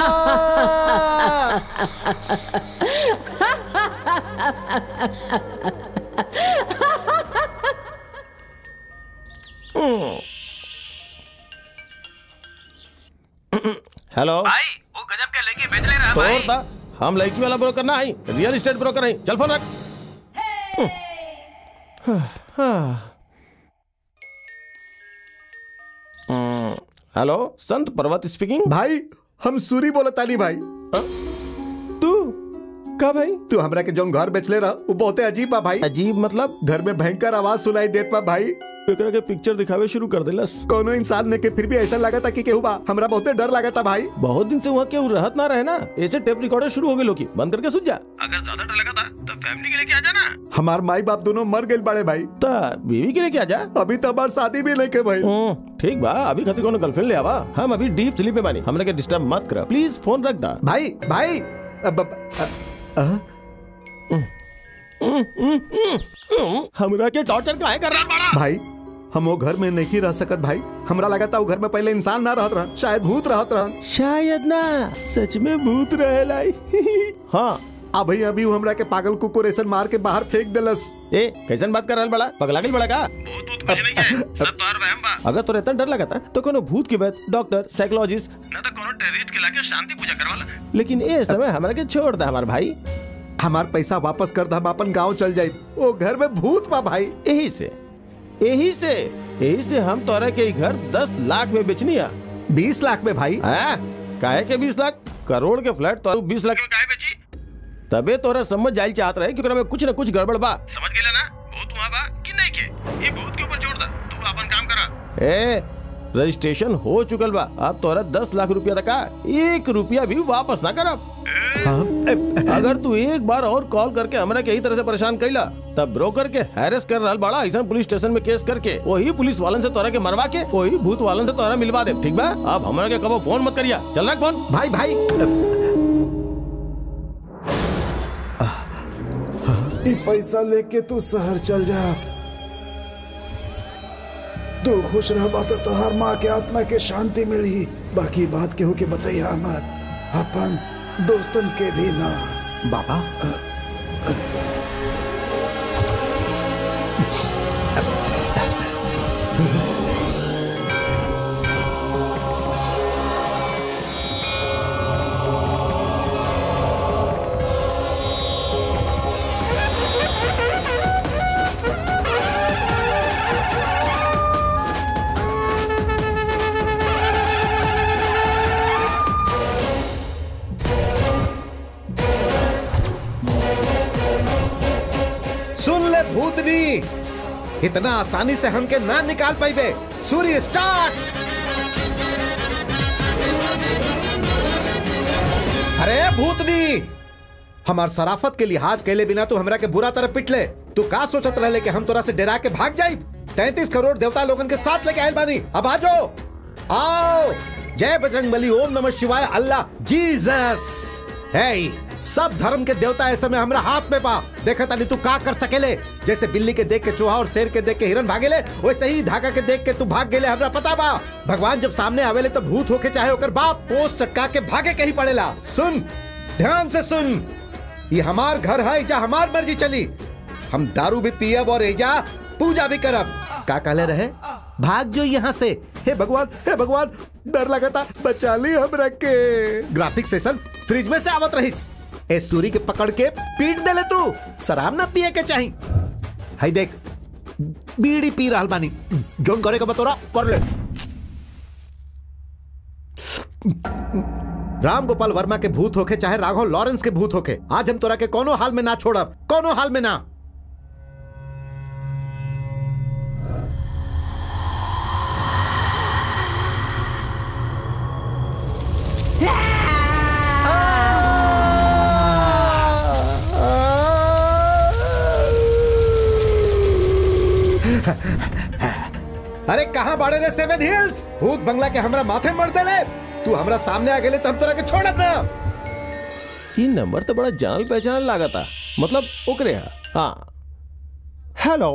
हेलो भाई वो गजब के लड़की बेच ले रहा तो भाई और था हम लड़की वाला ब्रोकर ना आई रियल एस्टेट ब्रोकर आई चल फोन रख हम्म, हेलो संत पर्वत स्पीकिंग भाई हम सूरी बोला ताली भाई तू का भाई तू हमरा के जोन घर बेचले रहा वो बहुते अजीब बा भाई अजीब मतलब घर में भयंकर आवाज सुनाई देत बा भाई एकरा के पिक्चर दिखावे शुरू कर देलस कोनो इंसान ने के फिर भी ऐसा लगा था कि केहू बा हमरा बहुते डर लगा था भाई बहुत दिन से वहाँ केहू रहत ना रहे ना ऐसे टेप रिकॉर्डर शुरू हो गए लोग बंद करके सुन जा अगर ज्यादा डर लगा था तो फैमिली के लेके आ जाना हमार माई बाप दोनों मर गए बड़े भाई ता बीवी के लेके आ जा अभी तो हमार शादी भी नहीं के भाई ठीक बा अभी खातिर कोनो गर्लफ्रेंड ले आवा हम अभी डीप स्लीप में बानी हमरा के डिस्टर्ब मत कर प्लीज फोन रख दा भाई भाई अब, अब, अब, अ, हमरा के टॉर्चर काहे कर रहा बड़ा भाई हम वो घर में नहीं रह सकत भाई हमरा लगा था वो घर में पहले इंसान ना रहत रहा शायद भूत रहत रहा शायद ना सच में भूत रहे लाई हाँ अभी अभी वो हमरा के पागल कुकुर ऐसा मार के बाहर फेंक देलस ए कैसन बात कर रहल बड़ा पगला गइल बड़ा का सब तोहर वहम बा अगर तोरे इतना डर लगा था तो कोनो भूत के बाद डॉक्टर साइकोलॉजिस्ट ना तो कोनो टेररिस्ट के लाके शांति पूजा करवाला लेकिन ए समय हमरा के छोड़ दे हमार भाई हमार पैसा वापस कर दे हम अपन गांव चल जाए वो घर में भूत बा भाई यही से यही से यही से हम तोरा के ई घर दस लाख में बेचनी है बीस लाख में भाई हाँ? काहे के बीस लाख करोड़ के फ्लैट तो बीस लाख में काहे बेची तबे तोरा समझ जाइल चाहत रहे कि ओकरा में कुछ न कुछ गड़बड़ बा समझ गेला ना भूत वहां बा कि नहीं के ये भूत के ऊपर छोड़ दा तू अपन काम करा ए रजिस्ट्रेशन हो चुकल बा अब तोरा दस लाख रुपया तक का एक रुपया भी वापस ना करब हाँ? अगर तू एक बार और कॉल करके हमरा के यही तरह से परेशान कैला तब ब्रोकर के हैरेस कर रहल बड़ा ऐसा पुलिस स्टेशन में केस करके वही पुलिस वालन से तोरा के मरवा के वही भूत वालन से तोरा मिलवा दे ठीक बा अब हमरा के कबो फोन मत करिया चल रख फोन भाई भाई ई पैसा लेके तू शहर चल जा तू खुश रह बात तोहार माँ के आत्मा के शांति मिली बाकी बात केहू के बतैया मत अपन दोस्तन के भी ना बाबा सुन ले भूतनी इतना आसानी से हमके ना निकाल पाइबे सूर्य स्टार्ट अरे भूतनी हमार सराफत के लिहाज कैले बिना तू हमरा के बुरा तरह पिटले तू का सोचत रहले कि हम तोरा से डरा के भाग जाई तैतीस करोड़ देवता लोगन के साथ लेके आयल बानी अब आ जाओ आओ जय बजरंग बली ओम नमः शिवाय अल्लाह जीसस है सब धर्म के देवता ऐसे में हमरा हाथ में पा देखा तानी तू का कर सकेले जैसे बिल्ली के देख के चूहा और शेर के देख के हिरन भागेले वैसे ही धागा के देख के तू भाग गेले हमरा पता बा भगवान जब सामने आवेले तो भूत होके चाहे ओकर बाप पोस सटका के भागे कहीं पड़ेला सुन ध्यान से सुन ये हमार घर है जा हमार मर्जी चली हम दारू भी पियब और एजा पूजा भी करब का कहले रहे भाग जो यहाँ से हे भगवान हे भगवान डर लगा था बचा ली हमरा के ग्राफिक सेशन फ्रिज में से आवत रहीस ए सूरी के पकड़ के पीट देले तू शराब ना पिए के चाही हाय देख बीड़ी पी रहल बानी जोन करे का बतोरा कर ले राम गोपाल वर्मा के भूत होके चाहे राघव लॉरेंस के भूत होके आज हम तोरा के कोनो हाल में ना छोड़ब कोनो हाल में ना अरे कहाँ बाड़े रे सेवन हिल्स भूत बंगला के हमरा माथे मर देले तू हमरा सामने आ गेले तो हम तोरा के छोड़ब ना ई नंबर तो बड़ा जान पहचान लागता मतलब ओकरे हा हाँ हेलो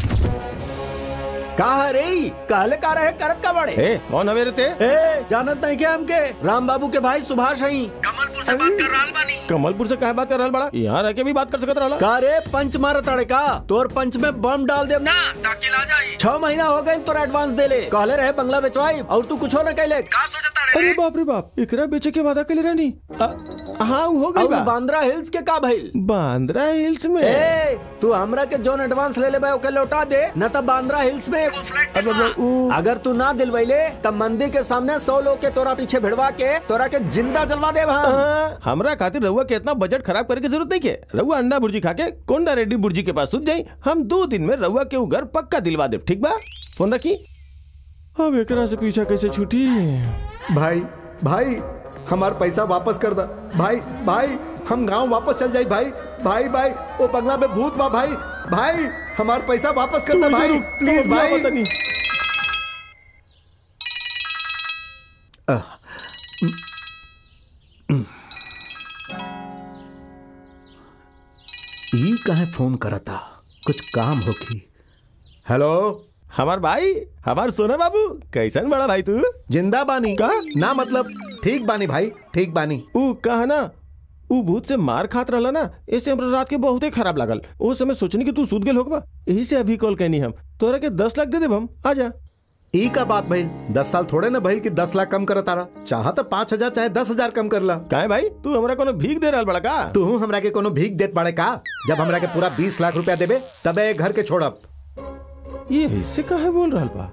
कहा रे कहले का रहे करत का बड़े ए कौन हवे रे ते ए जानत नहीं क्या हमके राम बाबू के भाई सुभाष हई कमलपुर से बात कर रहल बानी कमलपुर से काहे बात कर रहल बड़ा यहाँ रह के भी बात कर सकत रहला का रे पंच मार तड़े का तोर पंच में बम डाल देव ना ताकि ला जाई छह महीना हो गए तोर एडवांस दे ले कहले रहे बंगला बेचवाई और तू कुछ न कहले का अरे बाप रे बाप एकरा बेचे के वादा कले रहनी अ, हाँ हो गई और बा बांद्रा हिल्स के का भइल बांद्रा हिल्स में ए तू हमरा के जोन एडवांस ले ले बा ओके लौटा दे न त बांद्रा हिल्स में अगर तू ना दिलवैले तब मंदिर के सामने सौ लोग के तोरा पीछे भिड़वा के तोरा के जिंदा जलवा दे हाँ, हमरा खातिर रहुआ के इतना बजट खराब करे की जरूरत नहीं के रहुआ अंडा भुर्जी खा के कोंडा रेड्डी भुर्जी के पास सुत जाई हम दो दिन में रहुआ के उ घर पक्का दिलवा दे ठीक बा फोन रखी अब एकरा से पीछा कैसे छूटी भाई भाई हमार पैसा वापस कर दा भाई भाई हम गांव वापस चल जाई भाई भाई भाई वो बंगला में भूत बा भाई भाई हमार पैसा वापस कर दा भाई प्लीज भाई अह, ई कहे फोन करता कुछ काम होखी हेलो हमार भाई हमार सोना बाबू कैसन बड़ा भाई तू जिंदा बानी का ना मतलब ठीक बानी भाई ठीक बानी ऊ कहा ना ऊ भूत से मार खात रहला ना ऐसे हमरा रात के बहुते खराब लागल ओ समय सोचनी कि तू सूत गेल होगा यही से अभी कॉल कहनी हम तोरा के दस लाख दे देब हम आ जा ई का बात भइल दस साल थोड़े ना भइल कि दस लाख कम कर तारा चाह तो पाँच हजार चाहे दस हजार कम कर ला काहे भाई तू हमरा कोनो भीख दे रहल बड़ा का तू हमरा के कोनो भीख देत बाड़े का जब हमरा के पूरा बीस लाख रुपया देबे तबे घर के छोड़ब ये इससे काहे बोल रहल बा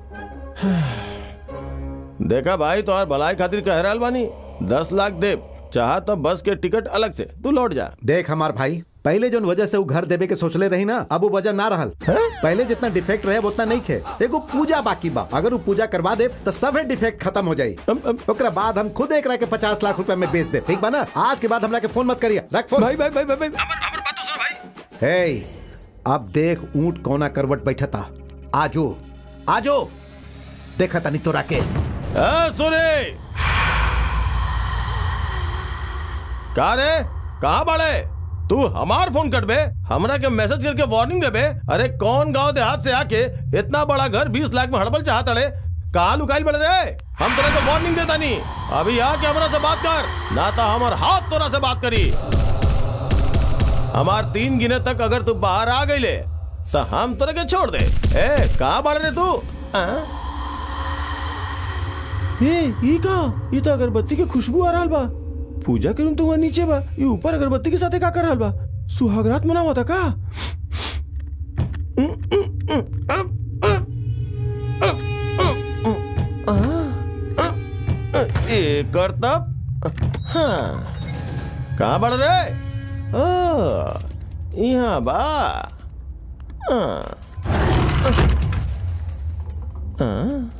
देखा भाई तोहार भलाई खातिर कह रहल बानी दस लाख दे चाह तो बस के टिकट अलग से तू लौट जा देख हमार भाई पहले जो वजह से वो घर देवे के सोचले रही ना अब वो वजह ना रहल पहले जितना डिफेक्ट रहे उतना नहीं खे एगो पूजा बाकी बा अगर वो पूजा करवा दे तो सभे डिफेक्ट खत्म हो जाई ओकरा बाद हम खुद एक के पचास लाख रुपए में बेच दे ठीक बा ना आज के बाद हमरा के फोन मत करिए रख फोन भाई भाई भाई भाई भाई हे अब देख ऊंट कोना करवट बैठता आजो आजो देखा तनी तोरा के ए, सुने का रे कहाँ बाड़े तू हमार फोन कटबे हमरा के मैसेज करके वार्निंग देबे अरे कौन गांव देहात से आके इतना बड़ा घर बीस लाख में हड़बल चाहत अड़े कहाँ लुकाइल बड़े रे हम तेरे को वार्निंग देता नहीं अभी आके हमरा से बात कर ना तो हमार हाथ तोरा से बात करी हमार तीन गिने तक अगर तू बाहर आ गई ले तो हम तोरे के छोड़ दे ए कहाँ बाड़े रे तू आ? ए ई का ई तो अगरबत्ती के खुशबू आ रहल बा पूजा के रूम तो वहाँ नीचे बा ये ऊपर अगरबत्ती के साथे का कर रहल बा सुहागरात मनावा था का एक और तब हाँ कहाँ बढ़ रहे ओ यहाँ बा हाँ हाँ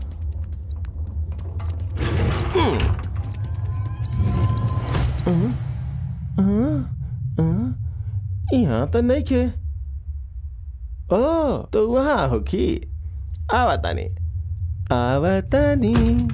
यहाँ तो नहीं खे ओ तो वहाँ होखी आवतानी आवतानी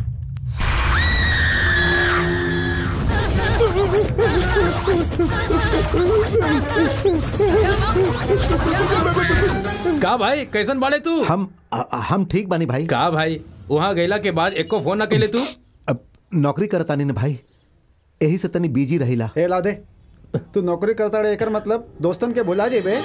का भाई कैसन बाड़े तू हम हम ठीक बानी भाई का भाई वहाँ गैला के बाद एको फोन न कैले तू अब नौकरी करता नहीं ना भाई यही से तनी बिजी रहिला ए ला दे तू नौकरी करता रे एकर मतलब दोस्तन के भुला जेबे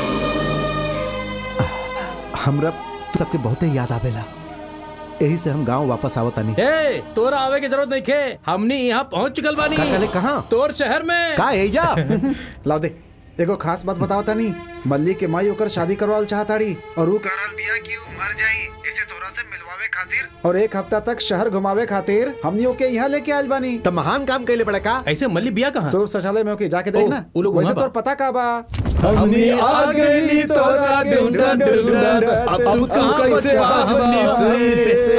हमरा सबके बहुते याद आवेला यही से हम गांव वापस आवतानी ए तोरा आवे के जरूरत नहीं खे हमनी यहाँ पहुँच चुकल बानी का कहले कहाँ तोर शहर में का एजा लाओ दे एगो खास बात बताओ तनी मल्ली के माई ओकर शादी करवाल चाहताड़ी और ऊ कारण बिया की ऊ मर जाई इसे तोरा से मिलवावे खातिर और एक हफ्ता तक शहर घुमावे खातिर हमनी ओके यहाँ लेके आयल बानी तो महान काम कैले बड़ा का ऐसे मल्ली बिया कहाँ स्वरूप शौचालय में ओके जाके देखना उ लोग वैसे वहाँ तोर पता का बा हमनी आ गइली तोरा ढूंढत ढूंढत अब तू कैसे हमनी से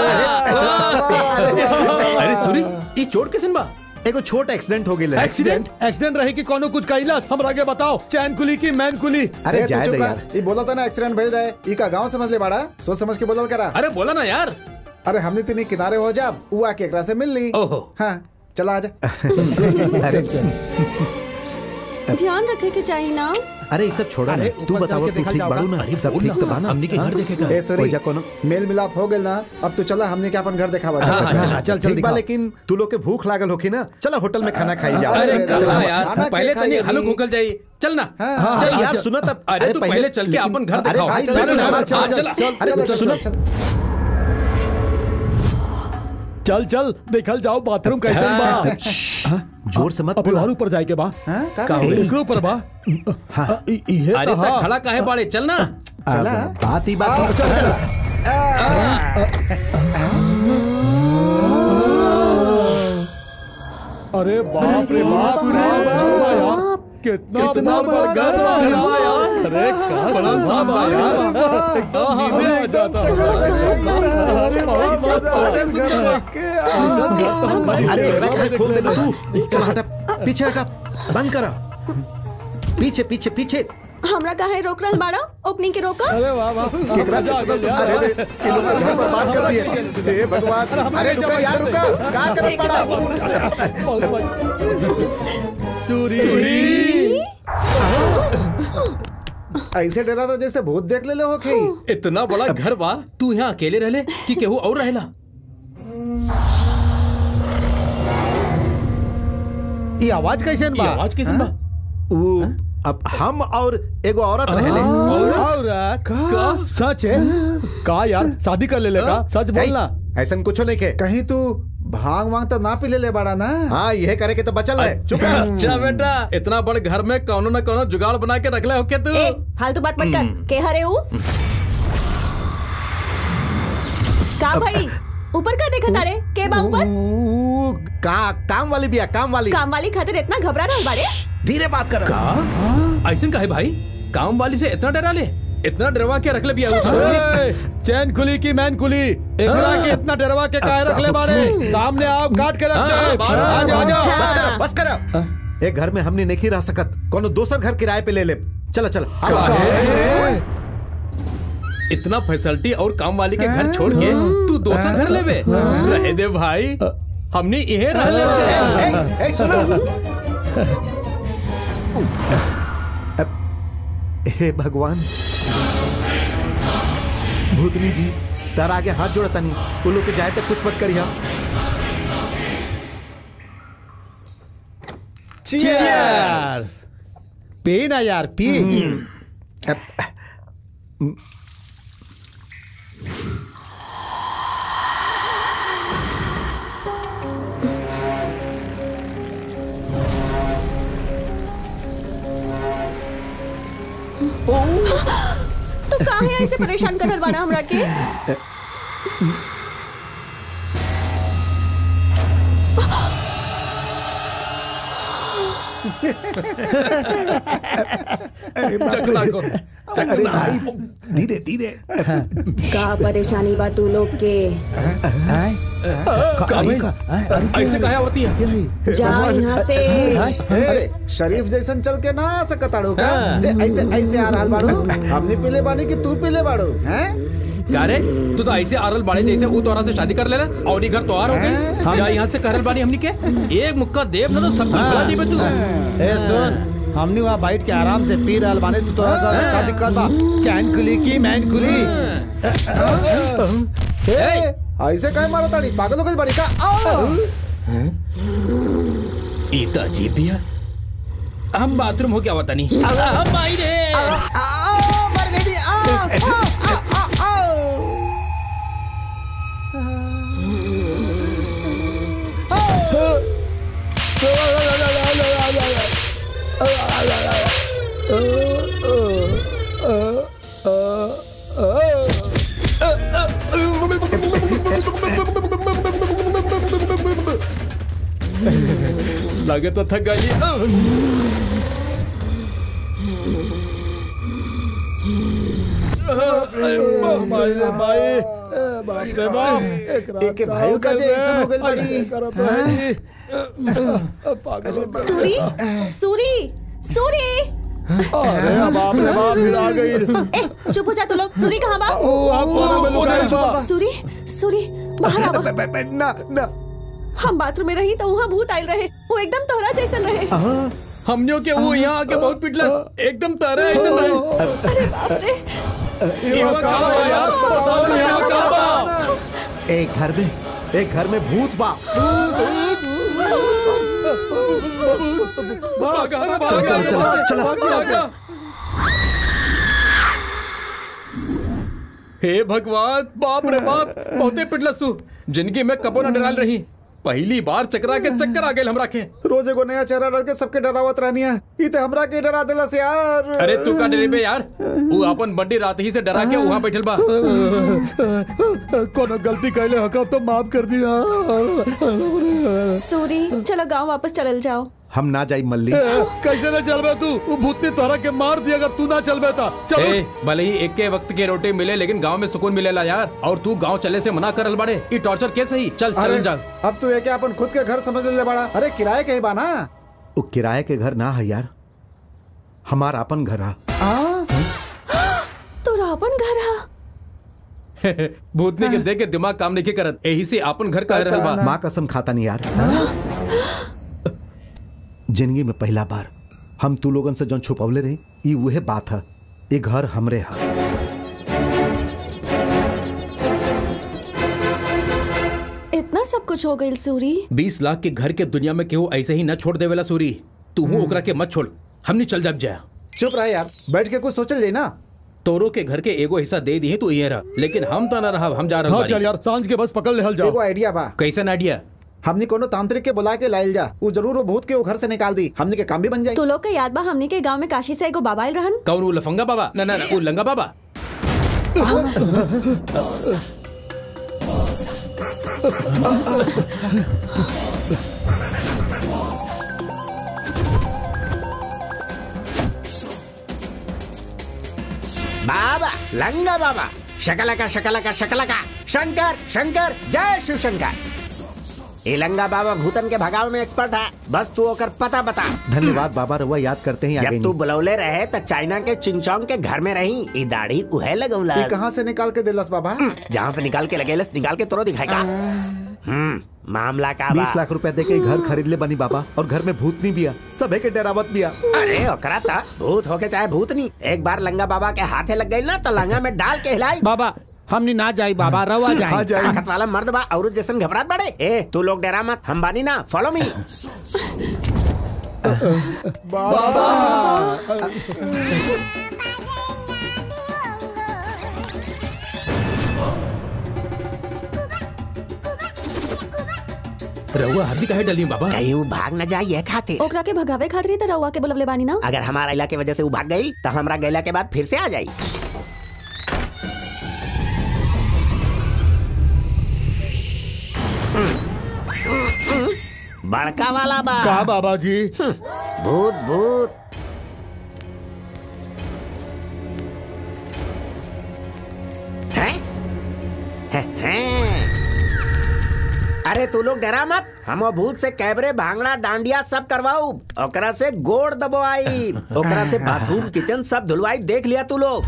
अरे सूरी ये चोट कैसन बा एगो छोट एक्सीडेंट हो गया एक्सीडेंट एक्सीडेंट रही कि कोनो कुछ कैलास हमरा के बताओ चैन कुली की मैन कुली अरे ए, तू जाए चुप दे रह। यार ई बोला था ना एक्सीडेंट भइल रहे ई का गांव समझ ले बाड़ा सोच समझ के बोलल करा अरे बोला ना यार अरे हमने तिनी किनारे हो जा ऊ आके एकरा से मिल ली ओहो हाँ चला आजा अरे ध्यान रखे के चाहिए ना अरे ये सब छोड़ा ना अरे, तू ऊपर बताओ चल के तू देखल ठीक जाओ बाड़ू का? ना अरे सब बोल ठीक ना, तो बा ना हमनी के घर देखे का ए सॉरी ओइजा कोनो मेल मिलाप हो गइल ना अब तो चला हमने के अपन घर दिखावा हाँ, हाँ, चल चल, चल चल ठीक बा दिखा लेकिन तू लोग के भूख लागल होखी ना चला होटल में खाना खाई जा अरे चल, कहाँ खाना यार के पहले खाइए तनी हलुक भी। होकल जाई चल ना हाँ, चल यार यार सुनो तब अरे तू पहले चल के लेकिन- अपन घर अरे दिखाओ भाई, चल, चल, चल, चल, चल, चल, चल, चल, अरे चल, सुनो चल, चल। चल चल देखल जाओ बाथरूम कैसन बा जोर से मत अब बोलो और ऊपर जाए के बा हाँ, का का भाई? एकरो ऊपर बा हाँ। इ- इहे अरे तो तक हा। खड़ा काहे बाड़े चल ना चला। अब बात ही बात चल चल अरे बाप रे बाप रे यार कितना कितना बड़ा बड़ा घर बा घर यार। यार। अरे का बड़ा साफ बा यार। एकदम नींदे आ जाता अरे एकरा काहे खोल देले तू चल हटा पीछे हटा बंद करा पीछे पीछे पीछे हमरा काहे रोक रहल बाड़ा ओपनिंग के रोका अरे वाह वाह केकरा मजा आ गया यार। अरे अरे ये लोग घर बर्बाद कर दिए हे भगवान अरे रुका यार रुका का करत पड़ा सूरी ऐसे डरा था जैसे भूत देख ले हो के इतना बड़ा घर बा तू यहाँ अकेले रहले कि केहू और रहेला ये आवाज कैसे ये बा आवाज कैसे बा वो अब हम और एगो औरत रहले औरत का सच है का यार शादी कर ले लेगा सच बोलना ऐसा कुछ नहीं के कहीं तू भांग वांग तो ना पी ले ले बाड़ा ना हाँ यह करे के तो बचल है चुप रह अच्छा बेटा इतना बड़ घर में कोनो न कोनो जुगाड़ बना के रखले हो के तू ए फालतू बात मत कर के हरे ऊ का भाई ऊपर का देखा तारे के बा ऊपर ऊ, का काम वाली बिया काम वाली काम वाली खातिर इतना घबरा रहल बारे धीरे बात कर का ऐसे का है भाई काम वाली से इतना डरा ले इतना डरवा के रख ले बिया ए, चैन खुली की मैन खुली एकरा के इतना डरवा के काहे रख ले बारे सामने आओ काट के रख हाँ, दे बारह, आ जा आ जा बस कर बस कर एक घर में हमने नहीं रह सकत कोनो दूसर घर किराए पे ले ले चला चला काहे? इतना फैसिलिटी और काम वाली के घर छोड़ के तू दोसर घर लेबे रहे दे भाई हमने यही रह ले हे भगवान भूतनी जी तार आगे हाथ जोड़ता नहीं वो लोग के जाए तक कुछ मत करिया Cheers! पी ना यार पी तो काहे ऐसे परेशान करल बाड़ा हमरा के चकला को अरे भाई धीरे धीरे का परेशानी बा तू लोग के ऐसे कहा होती है जा यहाँ से ए, शरीफ जैसन चल के ना सकताड़ू का हाँ। जे ऐसे ऐसे आ रहल बाड़ू हमने पीले बानी कि तू पीले बाड़ू हैं का रे तू तो ऐसे आरल बाड़े जैसे वो तोरा से शादी कर ले और ये घर तो आर हो गई जा यहाँ से करल बानी हमनी के एक मुक्का देव ना तो सब कुछ भुला जेबे तू ए सुन हमने वहाँ बैठ के आराम से पी रहल बाने तू तोरा का का दिक्कत बा चैन खुली की मैन खुली ए, ऐसे काहे मारो ताड़ी पागल हो गई बड़ी का आओ ईता अजीब भी है हम बाथरूम हो क्या बता नहीं हम आई रे आओ मर गई आओ आओ आओ आओ लगे तो थक गई एक भाई का जे ऐसा हो गई बड़ी सूरी सूरी सूरी अरे बाप रे बाप फिर आ गई ए चुप हो जा तू लोग सूरी कहाँ बा ओ आप कोने में लुकाए बा सूरी सूरी बाहर आवा ना ना हम बाथरूम में रही तो वहाँ भूत आयल रहे वो एकदम तोहरा जैसन रहे हमने के वो यहाँ आके बहुत पिटलस एकदम तारा ऐसे रहे अरे बाप रे यहाँ कहाँ बा यार बताओ ना यहाँ कहाँ बा एक घर में एक घर में भूत बा भागा ना, भागा, चल, चल, चल, भागा, चल। भागा, भागा। हे भगवान बाप रे बाप बहुते पिटलसू जिंदगी में कबो न डराल रही पहली बार चकरा के चक्कर आ गए हमरा के रोज एगो नया चेहरा डाल के सबके डरावत रहनी है ई ते हमरा के डरा देलस यार अरे तू का डरे बे यार वो अपन बंडी रात ही से डरा के वहाँ बैठल बा कोनो गलती कैले हका तो माफ कर दिया सूरी चलो गांव वापस चलल जाओ हम ना जाई मल्ली ए, कैसे ना चलबे तू वो भूत ने तोरा के मार दिया अगर तू ना चलबे ता चल ए, भले ही एक के वक्त के रोटी मिले लेकिन गांव में सुकून मिलेला यार और तू गांव चले से मना करल बड़े ई टॉर्चर के सही चल अरे चल जा अब तू ये क्या अपन खुद के घर समझ ले बड़ा अरे किराए के ही बा ना वो किराए के घर ना है यार हमार अपन घर है तोरा अपन घर हा भूतनी के देख के दिमाग काम नहीं करत यही से अपन घर का रहल बा माँ कसम खाता नहीं यार जिंदगी में पहला बार हम तू लोगन से जौन छुपवले रही ई वह बात है ये घर हमरे है इतना सब कुछ हो गई सूरी बीस लाख के घर के दुनिया में केहू ऐसे ही न छोड़ देवेला सूरी तू हूँ ओकरा के मत छोड़ हमने चल जाब जाया चुप रह यार बैठ के कुछ सोचल जाए ना तोरो के घर के एगो हिस्सा दे दी तू ये रहा लेकिन हम तो न रहा हम जा हाँ रहे चल यार सांझ के बस पकड़ ले हल जाओ एगो आइडिया बा कैसा आइडिया हमने कोनो तांत्रिक के बुला के लाइल जा वो जरूर वो भूत के वो घर से निकाल दी हमने के काम भी बन जाए तू लोग के याद बा हमनी के गांव में काशी से एगो बाबा आइल रहन कौन वो लफंगा बाबा ना ना ना वो लंगा बाबा बाबा लंगा बाबा शकलका शकलका शकलका शंकर शंकर जय शिव शंकर ये लंगा बाबा भूतन के भगाव में एक्सपर्ट है बस तू ओकर पता बता धन्यवाद बाबा रउआ याद करते हैं आगे जब तू बुलौले रहे तो चाइना के चिंगचोंग के घर में रही ई दाढ़ी उहे लगौला ये कहाँ से निकाल के दिलस बाबा जहाँ से निकाल के लगेलस निकाल के तोरो दिखाएगा हम्म मामला का बा बीस लाख रुपए दे के घर खरीद ले बनी बाबा और घर में भूतनी बिया सबे के डरावत बिया अरे ओकरा था भूत होके चाहे भूत नहीं एक बार लंगा बाबा के हाथे लग गई ना तो लंगा में डाल के हिलाई बाबा हमनी ना जाई बाबा रवा जाई ताकत वाला मर्द बा औरत जैसन घबरात बड़े ए तू लोग डरा मत हम बानी ना फॉलो मी रहुआ हल्दी काहे डली बाबा कहीं वो भाग न जाए ये खाते ओकरा के भगावे खातिर ही त रउआ के बुलवले बानी ना अगर हमारा इला की वजह से वो भाग गई तो हमारा गैला के बाद फिर से आ जाई बड़का वाला बा का बाबा जी भूत भूत हैं? हैं, हैं। अरे तू लोग डरा मत हम वो भूत से कैबरे भांगड़ा डांडिया सब करवाऊ ओकरा से गोड़ दबोआई ओकरा से बाथरूम किचन सब धुलवाई देख लिया तू लोग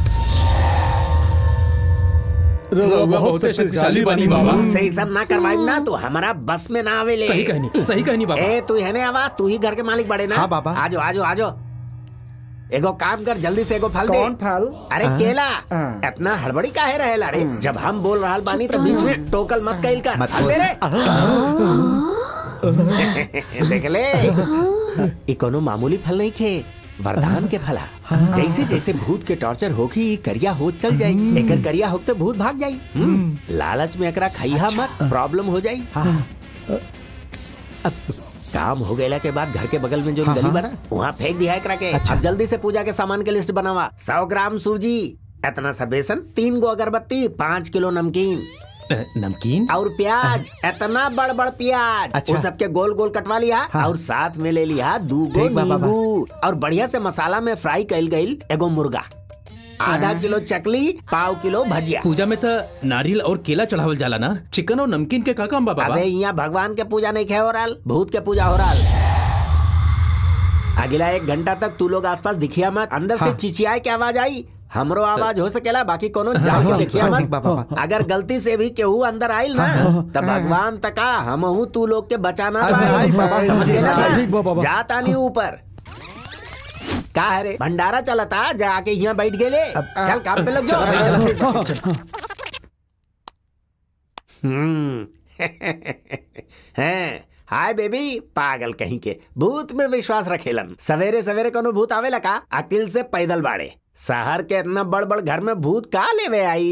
रउआ बहुत शक्तिशाली बनी बाबा भूत से ही सब ना करवाई ना तो हमारा बस में ना आवेले सही कहनी सही कहनी बाबा ए तू है आवा तू ही घर के मालिक बड़े ना हाँ, बाबा। आजो आजो आजो एगो काम कर जल्दी से एगो फल दे कौन फल अरे केला हाँ। इतना हड़बड़ी काहे रहेला रे जब हम बोल रहल बानी तो बीच में टोकल मत कइल कर मत हल बोल। दे रे देख ले ई कोनो मामूली फल नहीं खे वरदान के फला जैसे जैसे भूत के टॉर्चर होगी ई करिया होत चल जाई एकर करिया होते भूत भाग जाई हम्म, लालच में एकरा खइहा मत प्रॉब्लम हो जाई अब काम हो गया के बाद घर के बगल में जो गली बना वहाँ फेंक दिया एकरा के अब जल्दी से पूजा के सामान के लिस्ट बनावा सौ ग्राम सूजी इतना सा बेसन तीन गो अगरबत्ती पाँच किलो नमकीन अ, नमकीन और प्याज इतना बड़ बड़ प्याज अच्छा। वो सबके गोल गोल कटवा लिया और साथ में ले लिया दू गो ठीक बा, बा, बा। नींबू और बढ़िया से मसाला में फ्राई कल गई एगो मुर्गा आधा किलो चकली पाव किलो भजिया पूजा में तो नारियल और केला चढ़ावल जाला ना चिकन और नमकीन के का काम बा बाबा अबे यहाँ भगवान के पूजा नहीं खे हो रहा भूत के पूजा हो रहा अगला एक घंटा तक तू लोग आसपास दिखिया मत अंदर से चिचियाए की आवाज आई हमरो आवाज हो सकेला बाकी कोनो जान के देखिया ठीक मत बा, बा, बा। अगर गलती से भी केहू अंदर आइल ना तब भगवान तका हमहू तू लोग के बचाना अरे पाए भाई, बाबा, समझ जी, गए ना? हाँ, ठीक बा, बाबा। जाता नहीं ऊपर का है रे भंडारा चलता जाके यहाँ बैठ गेले चल काम पे लग जाओ हम्म हैं हाय बेबी पागल कहीं के भूत में विश्वास रखेलन सवेरे सवेरे कोनो भूत आवे लगा अकिल से पैदल बाड़े शहर के इतना बड़ बड़ घर में भूत का लेवे आई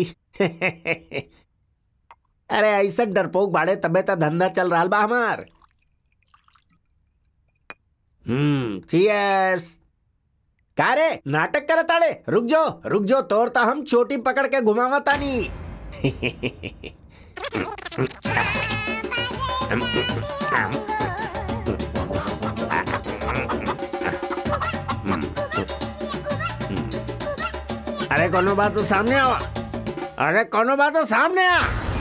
अरे ऐसा डरपोक बाड़े तबे तो धंधा चल रहा बा हमार हम्म चीयर्स का रे नाटक करत आड़े रुक जो रुक जो तोरता हम चोटी पकड़ के घुमावा तानी अरे कोनो बात तो सामने आवा अरे कोनो बात तो सामने आ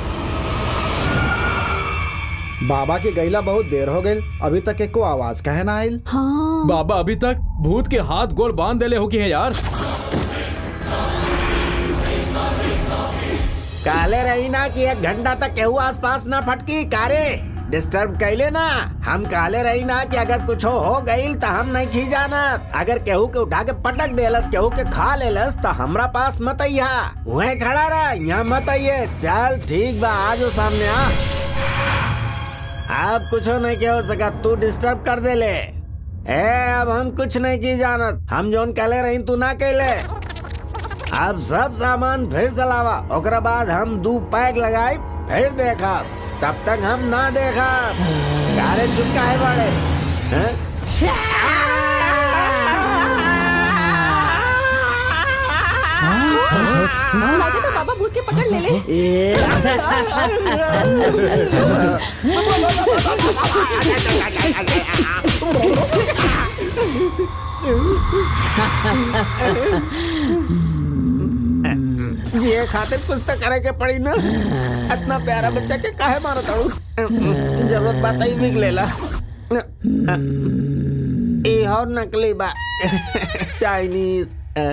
बाबा की गैला बहुत देर हो गई अभी तक एको आवाज कहे ना आइल हाँ बाबा अभी तक भूत के हाथ गोड़ बांध देले हो की है यार काले रही ना कि एक घंटा तक केहू आसपास ना फटकी कारे डिस्टर्ब कैले ना हम काले रही ना कि अगर कुछ हो गई तो हम नहीं खी जाना अगर केहू के उठा के पटक देलस केहू के खा लेलस तो हमरा पास मत अइहा वहीं खड़ा रहा यहाँ मत आइये चल ठीक बा आजो सामने आ अब कुछ नहीं के हो सका तू डिस्टर्ब कर दे ले ए अब हम कुछ नहीं की जानत हम जोन कहले रही तू ना कहले अब सब सामान फिर से लावा ओकरा बाद हम दू पैक लगाई फिर देखा तब तक हम ना देखा गारे चुपका है बड़े हैं? लगे तो बाबा भूत के पकड़ ले ले ये खातिर कुछ तो करे के पड़ी ना इतना प्यारा बच्चा के काहे मारत हूँ जरूरत बात ही बिक लेला ये और नकली बा चाइनीज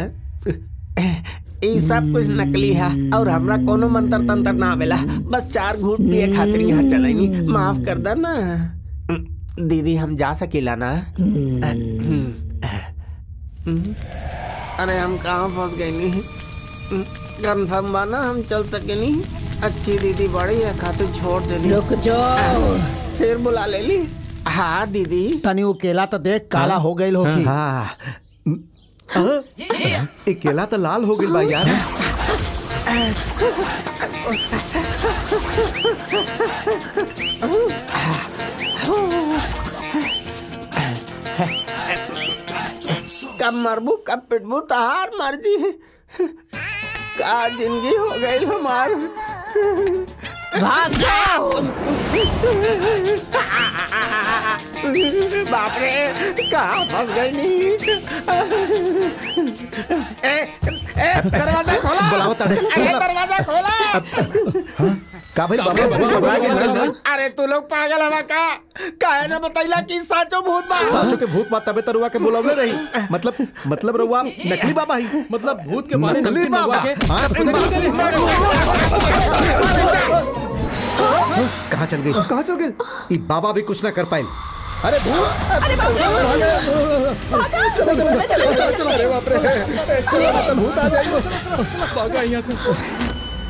ये सब कुछ नकली है और हमरा कोनो मंत्र तंत्र ना आवेला बस चार घूट पिए खातिर यहाँ चलेंगी माफ कर दे ना दीदी हम जा सकेला ना अरे हम कहाँ फंस गए नी कंफर्म बा ना हम चल सके नी अच्छी दीदी बड़ी है खातिर छोड़ देनी रुक जाओ फिर बुला ले ली हाँ दीदी तनी वो केला तो देख काला हो गई होगी हाँ एक केला तो लाल हो गई बा यार कब मरबू कब पिटबू तहार मर्जी का जिंदगी हो गई हमार भाग जाओ बाप रे कहाँ फंस गई नी ए, ए, दरवाजा खोला बुलाओ ताड़े। अरे, चलो। दरवाजा खोला का भाई बाबा घबरा गए ना? अरे तू लोग पागल हवा का काहे ना बतैला कि साचो भूत बा साचो के भूत माता तबे तरुआ के बुलावले रही मतलब मतलब रहुआ नकली बाबा ही मतलब भूत के मारे नकली नमकीन बाबा मंगवा के हाँ, सबको नकली करे। कहाँ चल गई कहाँ चल गई ई बाबा भी कुछ ना कर पाए अरे भूत अरे बाप रे चलो चलो चलो चलो चलो अरे बाप रे चलो मतलब भूत आ जाएगा भागा यहाँ से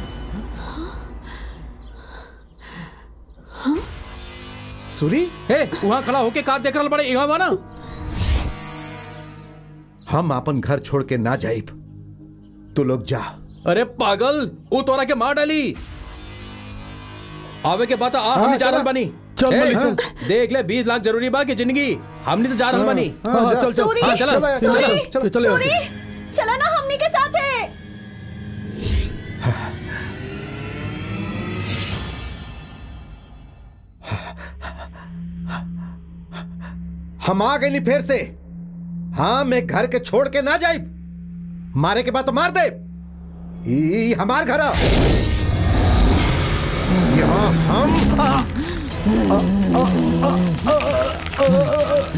सुरी हे वहाँ खड़ा होके का देख रहा बड़े यहाँ ना हम अपन घर छोड़ के ना जाइब तू लोग जा अरे पागल वो तोरा के मार डाली आवे के बाद आ हाँ, हमने जा चला। रहल बनी चल, ए, मलिक, हाँ, देख ले बीस लाख जरूरी बा की जिंदगी हमने तो जा रहल बनी हाँ, चल, चल। सूरी, हाँ, चला सूरी, चला चला सूरी, चला ना हमनी के साथ है हम आ गए फिर से हाँ मैं घर के छोड़ के ना जाइब मारे के बाद तो मार दे ई हमार घर आ। यहाँ हम आ, आ, आ, आ, आ,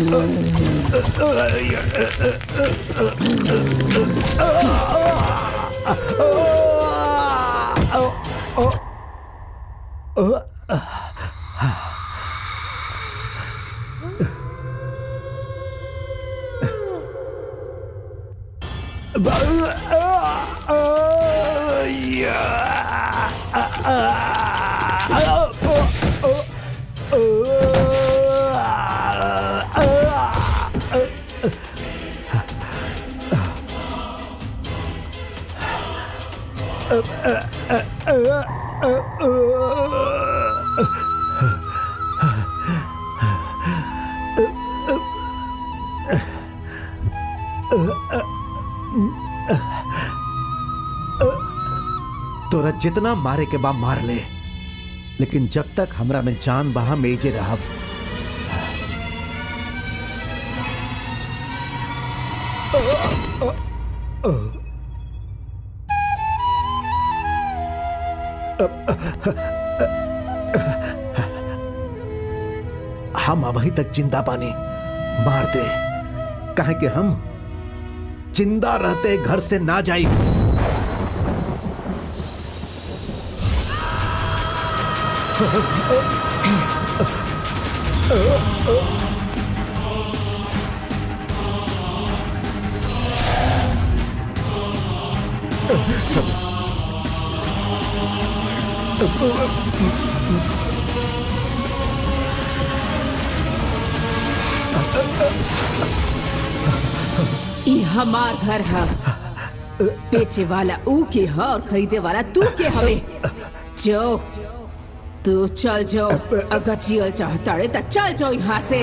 तोरा जितना मारे के बा मार ले लेकिन जब तक हमरा में जान बहा मेजे रहब हम अभी तक जिंदा पानी मार दे कहे कि हम जिंदा रहते घर से ना जाई ई हमार घर है बेचे वाला ऊ के है और खरीदे वाला तू के हवे जो तू चल जाओ अगर जियल चाहता रे तो चल जाओ यहाँ से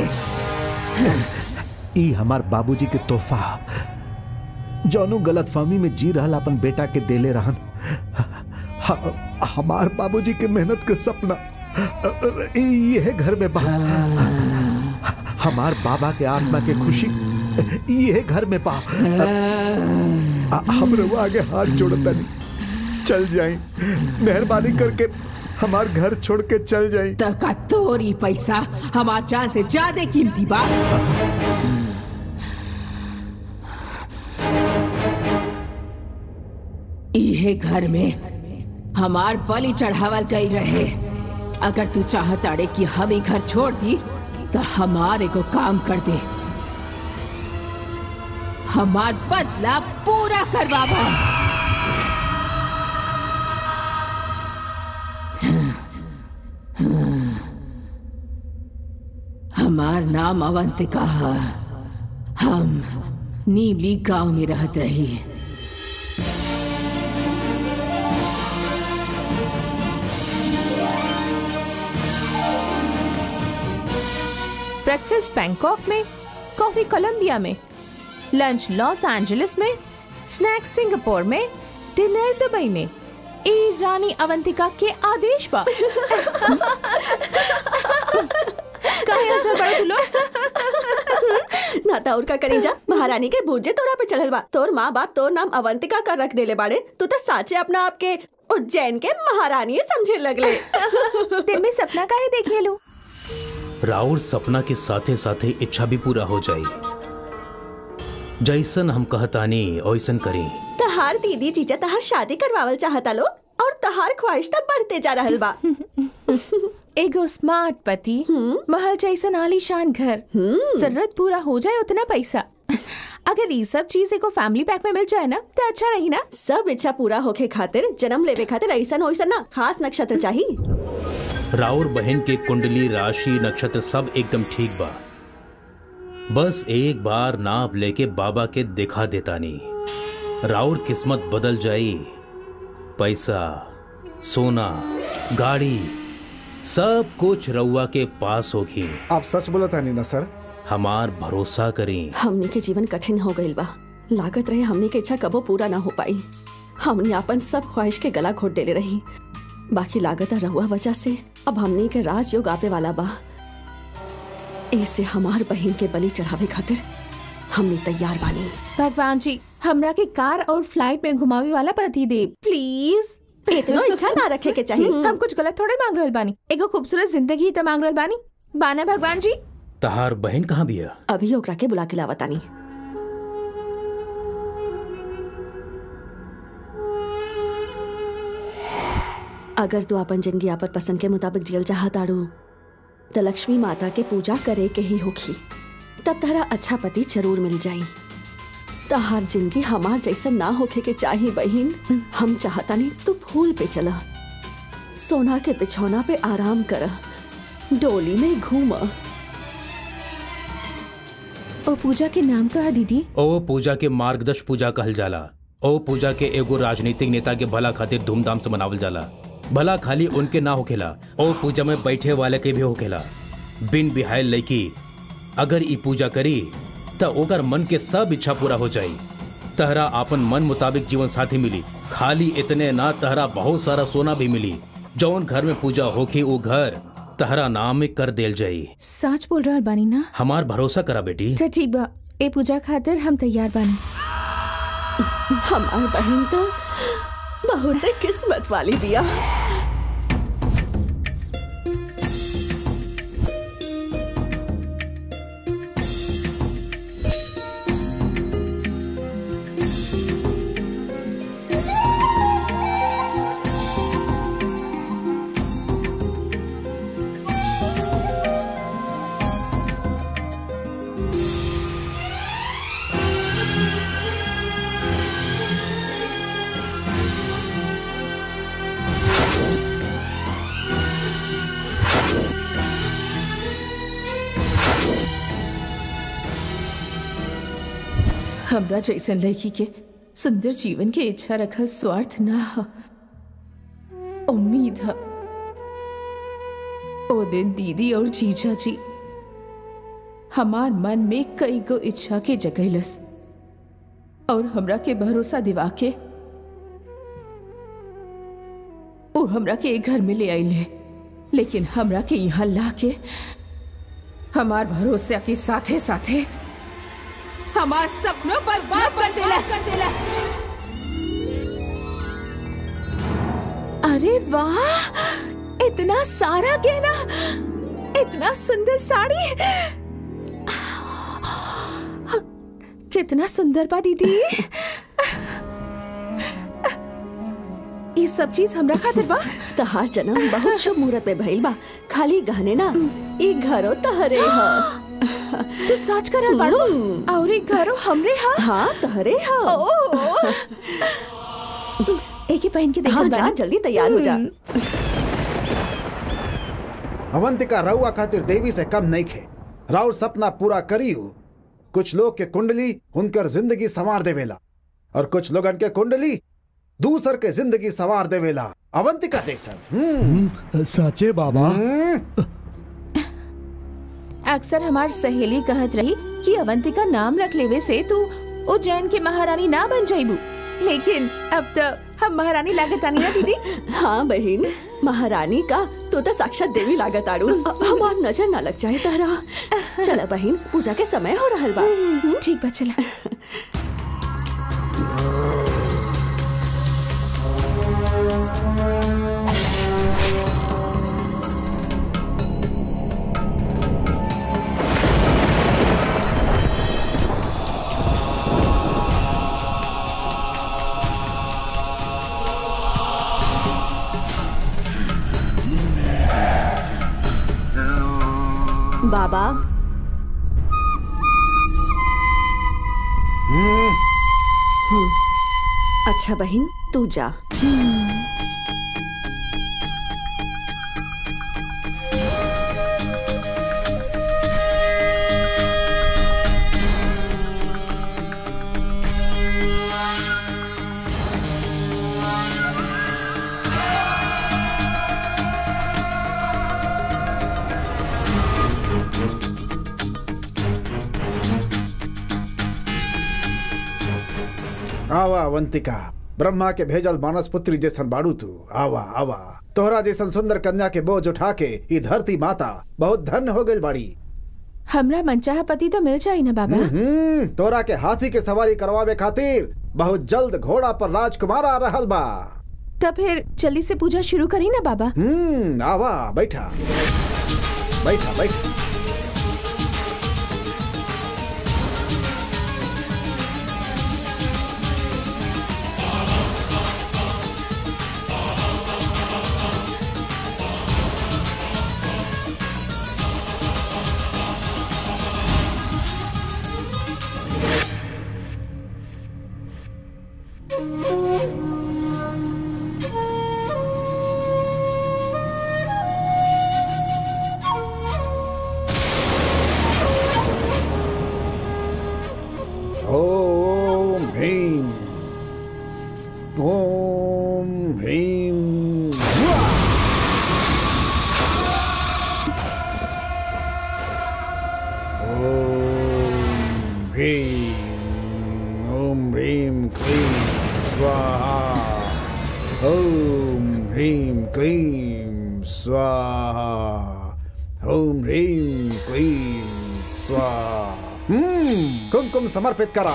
ई हमार बाबूजी के तोहफा जौनो गलत फहमी में जी रहल अपन बेटा के देले रहन ह- हमार बाबूजी के मेहनत के सपना ये घर में बा हमार बाबा के आत्मा के खुशी ये घर में बा हम रवा आगे हाथ जोड़ता नहीं चल जाए मेहरबानी करके हमार घर छोड़ के चल जाए तका तोरी पैसा हमार जान से ज्यादा कीमती बा इहे घर में हमार बलि चढ़ावल गई रहे अगर तू चाहत अड़े कि हम ही घर छोड़ दी तो हमारे को काम कर दे हमार बदला पूरा करवावा हमार नाम अवंतिका है हम नीमली गांव में रहत रही ब्रेकफास्ट बैंकॉक में कॉफी कोलंबिया में लंच लॉस एंजलिस में स्नैक्स सिंगापुर में डिनर दुबई में ए रानी अवंतिका के आदेश पर काहे हंस रहे बड़े दुलो नाता और का करीजा महारानी के भूजे तोरा पे चढ़ल बा तोर माँ बाप तोर नाम अवंतिका कर रख देले बाड़े तू तो साचे अपना आप के उज्जैन के महारानी समझे लगले दिन में सपना काहे देखे लू राउर सपना के साथे साथे इच्छा भी पूरा हो जाई जैसन हम कहतानी ओइसन करी तहार दीदी जीजा तहार शादी करवावल चाहता लोग और तहार ख्वाहिश तब बढ़ते जा रहल बा एगो स्मार्ट पति महल जैसन आलीशान घर जरूरत पूरा हो जाए उतना पैसा अगर ये सब चीज एगो फैमिली पैक में मिल जाए ना तो अच्छा रही ना सब इच्छा पूरा होके खातिर जन्म लेवे खातिर ऐसन ओइसन ना खास नक्षत्र चाहिए राउर बहन के कुंडली राशि नक्षत्र सब एकदम ठीक बा बस एक बार नाप लेके बाबा के दिखा देतानी राउर किस्मत बदल जाई पैसा सोना गाड़ी सब कुछ रउआ के पास होगी आप सच बोला था नहीं ना सर हमार भरोसा करी हमने के जीवन कठिन हो गईल बा लागत रहे हमने के इच्छा कबो पूरा ना हो पाई हमने अपन सब ख्वाहिश के गला घोट देले रही बाकी लागत रहुआ वजह से अब हमने के राजयोग आवे वाला बा ऐसे हमार बहन के बलि चढ़ावे खातिर हमने तैयार बानी भगवान जी हमरा के कार और फ्लाइट में घुमावे वाला पति दे प्लीज इतना इच्छा ना रखे के चाहिए हम कुछ गलत थोड़े मांग रहल बानी एगो खूबसूरत जिंदगी तो मांग रहल बानी बाना भगवान जी तहार बहन कहाँ बिया अभी ओकरा के बुला के लावतानी अगर तू अपन जिंदगी आपन पसंद के मुताबिक जियल चाहताड़ू तो लक्ष्मी माता के पूजा करे के ही होखी तब तारा अच्छा पति जरूर मिल जाई तहार जिंदगी हमार जैसा ना होखे के चाही बहिन हम चाहता नहीं तू फूल पे चला सोना के बिछौना पे आराम कर डोली में घूम ओ पूजा के नाम कहा दीदी ओ पूजा के मार्गदर्श पूजा कहल जाला ओ पूजा के एगो राजनीतिक नेता के भला खातिर धूमधाम से मनावल जाला भला खाली उनके ना होखेला ओ पूजा में बैठे वाले के भी होखेला बिन बिहायल लड़की अगर ई पूजा करी त ओकर मन के सब इच्छा पूरा हो जाई तहरा अपन मन मुताबिक जीवन साथी मिली खाली इतने ना तहरा बहुत सारा सोना भी मिली जौन घर में पूजा होखी वो घर तहरा नाम में कर देल जाई सच बोल रहल बानी ना हमार भरोसा करा बेटी तो ठीक बा ए पूजा खातिर हम तैयार बानी हमार बहन तो बहुत किस्मत वाली दिया हमरा जैसन लड़की के सुंदर जीवन के इच्छा रखल स्वार्थ ना ह उम्मीद है ओ दिन दीदी और जीजा जी हमार मन में कई गो इच्छा के जगैलस और हमरा के भरोसा दिवा के ओ हमरा के एक घर में ले आइले लेकिन हमरा के यहाँ ला के हमार भरोसा के साथे साथे हमार सपनों पर वार कर देलस अरे वाह इतना सारा गहना इतना सुंदर साड़ी कितना सुंदर बा दीदी ये सब चीज हमरा खातिर बा तहार जन्म बहुत शुभ मुहूर्त में भइल बा खाली गहने ना ई घरो तहरे ह तू सच करल बाड़ू और एक घरो हमरे हा हाँ तहरे ह एक ही पहन के देखल हाँ जा बानी। जल्दी तैयार हो जा अवंतिका रउआ खातिर देवी से कम नहीं खे राउर सपना पूरा करियो कुछ लोग के कुंडली उनकर जिंदगी संवार देवेला और कुछ लोगन के कुंडली दूसर के जिंदगी संवार देवेला अवंतिका जैसन हम्म सचे बाबा अक्सर हमार सहेली कहत रही कि अवंतिका नाम रख लेवे से तू उज्जैन के महारानी ना बन जाइबू लेकिन अब तो हम महारानी लागतानी ना दीदी हाँ बहन महारानी का तो तो साक्षात देवी लागत आड़ू हमार नजर ना लग जाए तहरा चला बहन पूजा के समय हो रहल बा ठीक बा चला बाबा हम्म, अच्छा बहन तू जा आवा अवंतिका ब्रह्मा के भेजल मानस पुत्री जैसन बाड़ू तू आवा आवा तोहरा जैसन सुंदर कन्या के बोझ उठा के ई धरती माता बहुत धन्य हो गई बाड़ी हमरा मनचाहा पति तो मिल जाई ना बाबा हम्म तोरा के हाथी के सवारी करवावे खातिर बहुत जल्द घोड़ा पर राजकुमार आ रहल बा तब फिर जल्दी से पूजा शुरू करी ना बाबा हम्म आवा बैठा बैठा बैठा ओम ह्रीम ओम ह्रीम हुआ। ओम ह्रीम ओम ह्रीम क्लीम स्वाहा ओम ह्रीम क्लीम स्वाहा ओम ह्रीम क्लीम स्वाहा हम्म कुमकुम समर्पित करा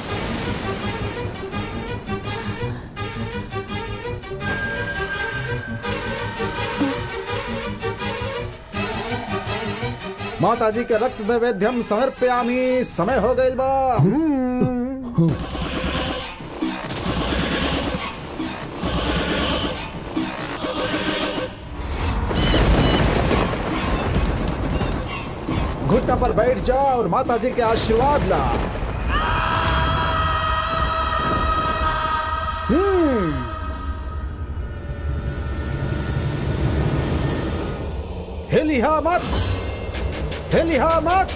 माता जी के रक्त नैवेद्यम समर्पयामी समय हो गई बा हम्म। घुटना पर बैठ जा और माता जी के आशीर्वाद ला हम्म हिलिहा मत हिलिहा मत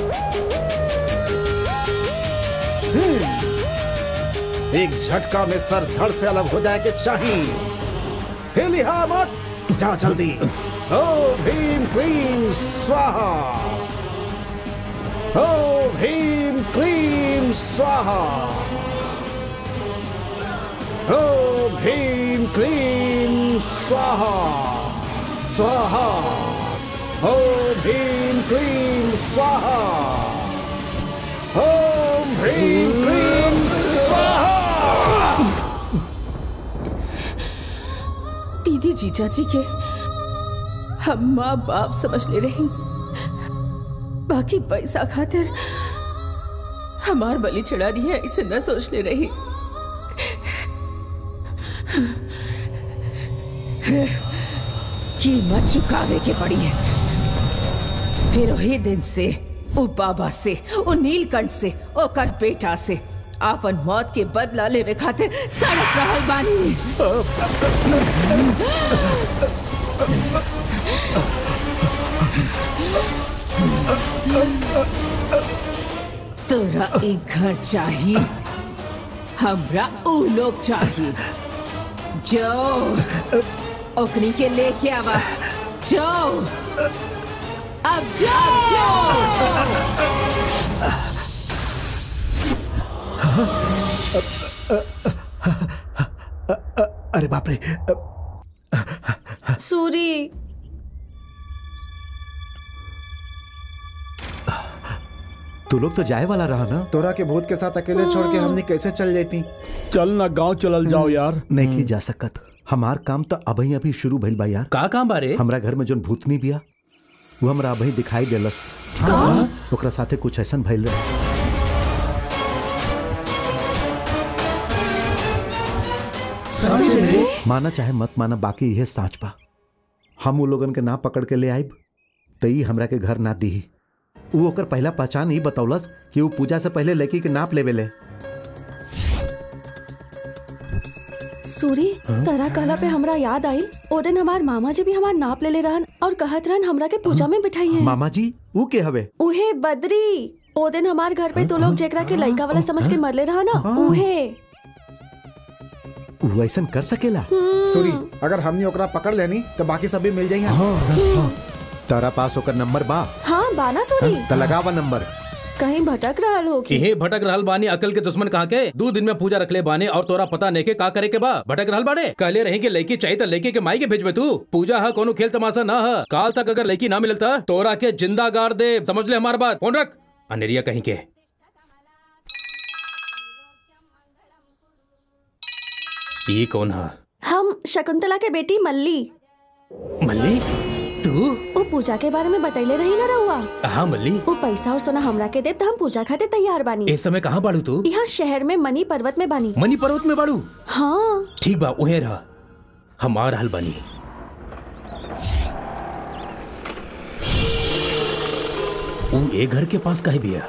हम्म एक झटका में सर धड़ से अलग हो जाए के चाहिए हिलिहा मत जा जल्दी ओम भीम क्लीम स्वाहा ओम भीम क्लीम स्वाहा ओम भीम क्लीम स्वाहा स्वाहा ओम भीम क्लीम स्वाहा ओम भीम क्लीम स्वाहा दीदी जीजा जी के हम माँ बाप समझ ले रही बाकी पैसा खातिर हमार बलि चढ़ा दी है इसे न सोच ले रही कीमत चुकावे के पड़ी है फिर वही दिन से उ बाबा से उ नीलकंठ से ओकर बेटा से आपन मौत के बदला लेवे खातिर तड़प रहल बानी तोरा एक घर चाहिए हमरा उ लोग चाहिए जो ओकनी के लेके आवा जो अब जाओ अरे बाप रे सूरी तू लोग तो जाए वाला रहा ना तोरा के भूत के साथ अकेले छोड़ के हमने कैसे चल जाती चल ना गांव चलल जाओ यार नहीं की जा सकत हमार काम तो अभी अभी शुरू भइल बा यार का काम बारे हमरा घर में जोन भूतनी बिया वो हमरा अभी दिखाई देलस ओकरा साथे कुछ ऐसन भइल रहे माना चाहे मत माना बाकी यह साँच बा हम वो लोगन के ना पकड़ के ले आइब तो ई हमरा के घर ना दी वो ओकर पहला पहचान ही बतौलस कि वो पूजा से पहले लड़की के नाप लेवे ले सूरी तरा कहला पे हमरा याद आई ओ दिन हमार मामा जी भी हमार नाप ले ले रहन और कहत रहन हमरा के पूजा में बिठाई है मामा जी वो के हवे उहे बद्री ओ दिन हमार घर पे तो लोग जेकरा के लड़का वाला समझ के मरले रहा ना उहे वो ऐसन कर सकेला सूरी अगर हमने ओकरा पकड़ लेनी तो बाकी सब भी मिल जाएंगे तारा पास ओकर नंबर बा हाँ बाना सूरी त लगावा नंबर कहीं भटक रहा होगी कि हे भटक रहल बानी अकल के दुश्मन कहाँ के दो दिन में पूजा रखले बानी और तोरा पता नहीं के का करे के बा भटक रहल बाड़े कहले रही के लड़की चाहिए तो लड़की के माई के भेजबे तू पूजा है कोनो खेल तमाशा ना है काल तक अगर लड़की ना मिलता तोरा के जिंदा गाड़ दे समझ ले हमार बात फोन रख अनेरिया कहीं के ये कौन है हम शकुंतला के बेटी मल्ली मल्ली तू वो पूजा के बारे में बतैले रही ना रहुआ हाँ मल्ली वो पैसा और सोना हमरा के देव तो हम पूजा खाते तैयार बानी इस समय कहाँ बाड़ू तू यहाँ शहर में मनी पर्वत में बानी मनी पर्वत में बाड़ू हाँ ठीक बा उहे रहा हम आ रहल बानी ऊ ए घर के पास काहे बिया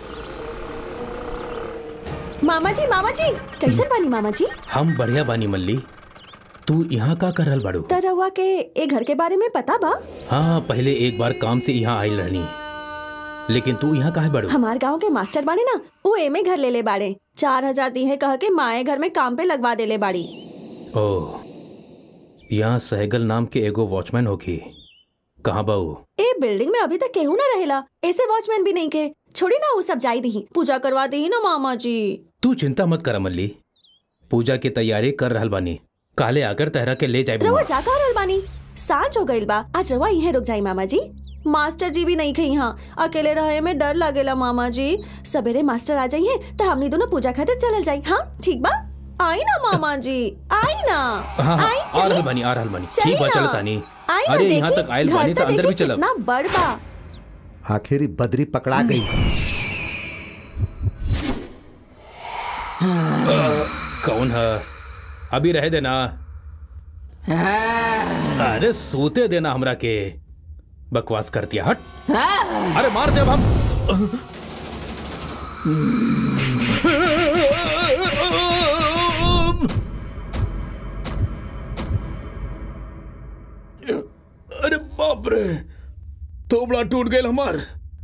मामा जी मामा जी कैसे बानी मामा जी हम बढ़िया बानी मल्ली तू यहाँ का कर रहल बाड़ू त रहुआ के ए घर के बारे में पता बा हाँ पहले एक बार काम से यहाँ आयल रहनी लेकिन तू यहाँ काहे बाड़ू हमार गांव के मास्टर बाड़े ना वो एमे घर ले ले बाड़े चार हजार दी है कह के माए घर में काम पे लगवा देले बाड़ी ओह यहाँ सहगल नाम के एगो वॉचमैन होगी कहाँ बाऊ ए बिल्डिंग में अभी तक केहू ना रहेला ऐसे वॉचमैन भी नहीं के छोड़ी ना वो सब जाई दी पूजा करवा दी ना मामा जी तू चिंता मत कर मल्ली पूजा की तैयारी कर रहल बानी काले आकर तहरा के ले जाए रवा जा रहल बानी साँझ हो गइल बा आज रवा यहीं रुक जाई मामा जी मास्टर जी भी नहीं खे यहाँ अकेले रहे में डर लगेला मामा जी सवेरे मास्टर आ जाइए तो हमनी दोनों पूजा खातिर चलल जाई हाँ ठीक बा आई ना मामा जी आई ना हाँ हाँ आई आ चली रहल बानी आ रहल बानी चली ठीक बा ना। चल तानी आई ना अरे यहाँ देखी, तक आयल घर बानी तो तो अंदर भी देखी चलब कितना बड़ बा आखिर ही बदरी पकड़ा गई कौन है अभी रह देना अरे सोते देना हमरा के बकवास करती हट अरे मार दे अब हम अरे बाप रे तोबड़ा टूट गए हमार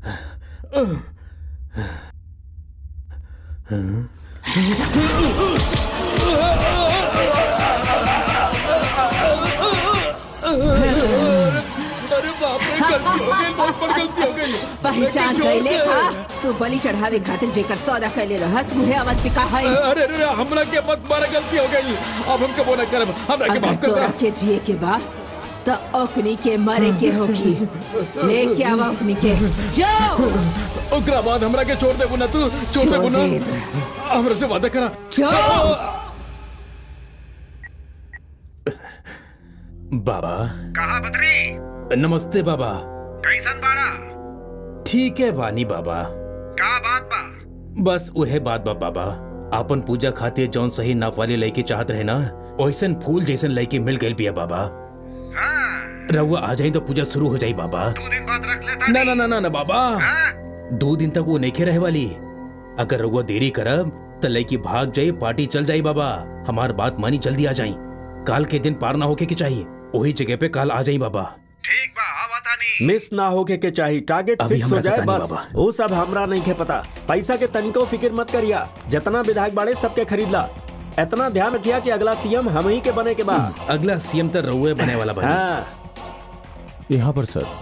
अरे बाप रे गलती हो गई बहुत बड़ी गलती हो गई पहचान लेकिन कैले जोर था से- तू बलि चढ़ावे खातिर जेकर सौदा कैले रहस मुहे अवध पिका है अरे अरे अरे, हमरा के मत मारा गलती हो गई अब हम कबो न करब हमरा के अगर माफ कर तोरा दे के जिए के बा तो ओकनी के मरे के होगी लेके आवा ओकनी के जाओ ओकरा बाद हमरा के छोड़ देबू ना तू छोड़ देबू ना छोड़ हमरा से वादा करा जाओ बाबा कहा बद्री नमस्ते बाबा कैसन बाड़ा ठीक है बानी बाबा का बात बा बस उहे बात बा बाबा आपन पूजा खातिर जौन सही नाप वाली लड़की चाहत रहे ना वैसन फूल जैसन लड़की मिल गई बिया बाबा रहुआ आ जाई तो पूजा शुरू हो जाई बाबा दो दिन बाद रख लेता ना ना ना ना ना बाबा दो दिन तक वो नहीं रहे वाली अगर रहुआ देरी करब तो लड़की भाग जाई पार्टी चल जाई बाबा हमार बात मानी जल्दी आ जाई काल के दिन पार ना होके के चाहिए वही जगह पे काल आ जाई बाबा मिस ना होके के चाहिए टारगेट अभी फिक्स हो हमरा के जाए तानी बस बाबा। वो सब हमरा नहीं के पता पैसा के तनिको फिक्र मत करिया जितना विधायक बाड़े सबके खरीद ला इतना ध्यान रखिया कि अगला सीएम हम ही के बने के बाद अगला सीएम तो रहुए बने वाला बनी हाँ यहाँ पर सर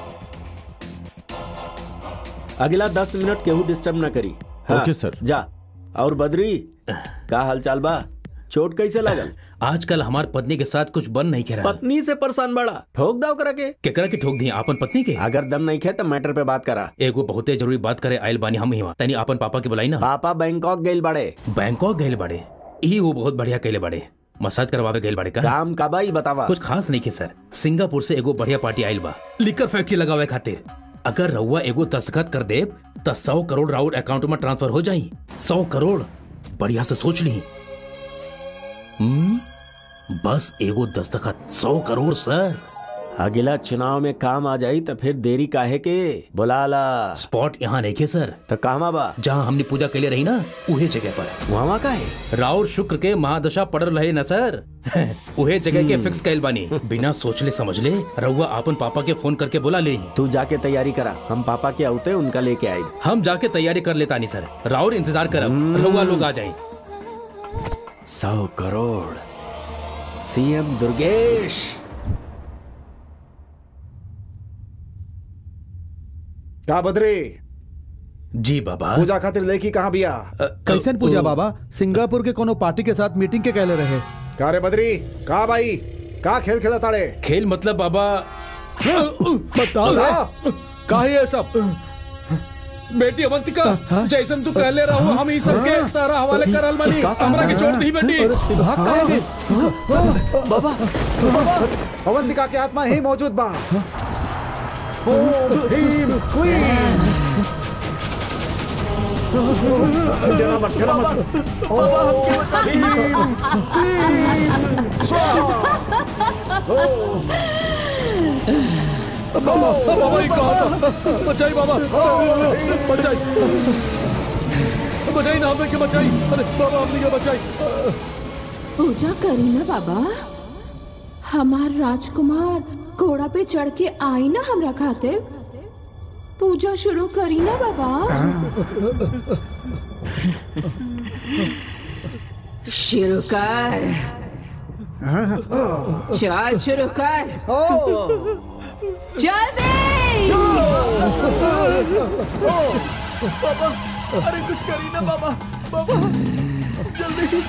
अगला दस मिनट केहू डिस्टर्ब ना करी ओके, सर। जा और बद्री का हालचाल बा चोट कैसे लागल आजकल हमार पत्नी के साथ कुछ बन नहीं करा पत्नी से परेशान बड़ा ठोक दाव करा के केकरा के ठोक दिए आपन पत्नी के अगर दम नहीं खे तो मैटर पे बात करा एगो बहुते जरूरी बात करे आयल बानी हम ही तनी आपन पापा के बुलाई ना पापा बैंकॉक गइल बड़े बैंकॉक गए बड़े ई वो बहुत बढ़िया कहले बड़े मसाज करवावे गए बड़े का काम का बाई बतावा कुछ खास नहीं के सर सिंगापुर से एगो बढ़िया पार्टी आयल बा लिकर फैक्ट्री लगावे खातिर अगर रउआ एगो दस्तखत कर दे तो सौ करोड़ राउर अकाउंट में ट्रांसफर हो जाई सौ करोड़ बढ़िया से सोच ली हम्म बस एगो दस्तखत सौ करोड़ सर अगला चुनाव में काम आ जाई तो फिर देरी काहे के बुला ला स्पॉट यहाँ नहीं के सर तो कहवा बा जहाँ हमने पूजा के लिए रही ना उहे जगह पर वहाँ का है राउर शुक्र के महादशा पड़ रहे न सर उहे जगह के फिक्स कैल बानी बिना सोचले समझले रउआ आपन पापा के फोन करके बुला ले तू जाके तैयारी करा हम पापा के आउते उनका लेके आए हम जाके तैयारी कर लेता नहीं सर राउर इंतजार करब रउआ लोग आ जाए सौ करोड़ सीएम दुर्गेश का बद्री जी बाबा पूजा खातिर लेकी कहाँ बिया कैसन पूजा बाबा सिंगापुर के कोनो पार्टी के साथ मीटिंग के कहले रहे का रे बद्री का भाई का खेल खेला ताड़े खेल मतलब बाबा बताओ रे का है ये सब बेटी अवंतिका जैसन तू कहले रहो हम ही सबके तारा हवाले करल बानी हमरा के छोड़ दी बेटी बाबा अवंतिका के आत्मा ही मौजूद बा ओम भीम क्वीन डरा मत डरा मत ओम भीम क्वीन बाबा बाबा ये कहा बचाई बाबा बचाई बचाई ना हमें के बचाई अरे बाबा हमने के बचाई पूजा करी ना बाबा हमार राजकुमार घोड़ा पे चढ़ के आई ना हमरा खातिर पूजा शुरू करी ना बाबा शुरू कर चल शुरू कर जल्दी बाबा अरे कुछ करी ना बाबा बाबा जल्दी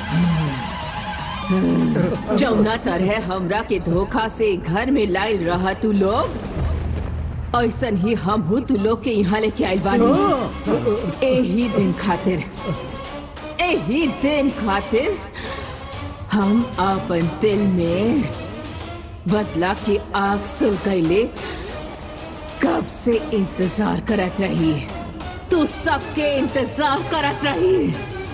जौना तरह हमरा के धोखा से घर में लाइल रहा तू लोग ऐसन ही हम हूँ तू लोग के यहाँ लेके आइल बानी एही दिन खातिर एही दिन खातिर हम अपन दिल में बदला की आग सुलगैले कब से इंतजार करत रही तू सबके इंतजार करत रही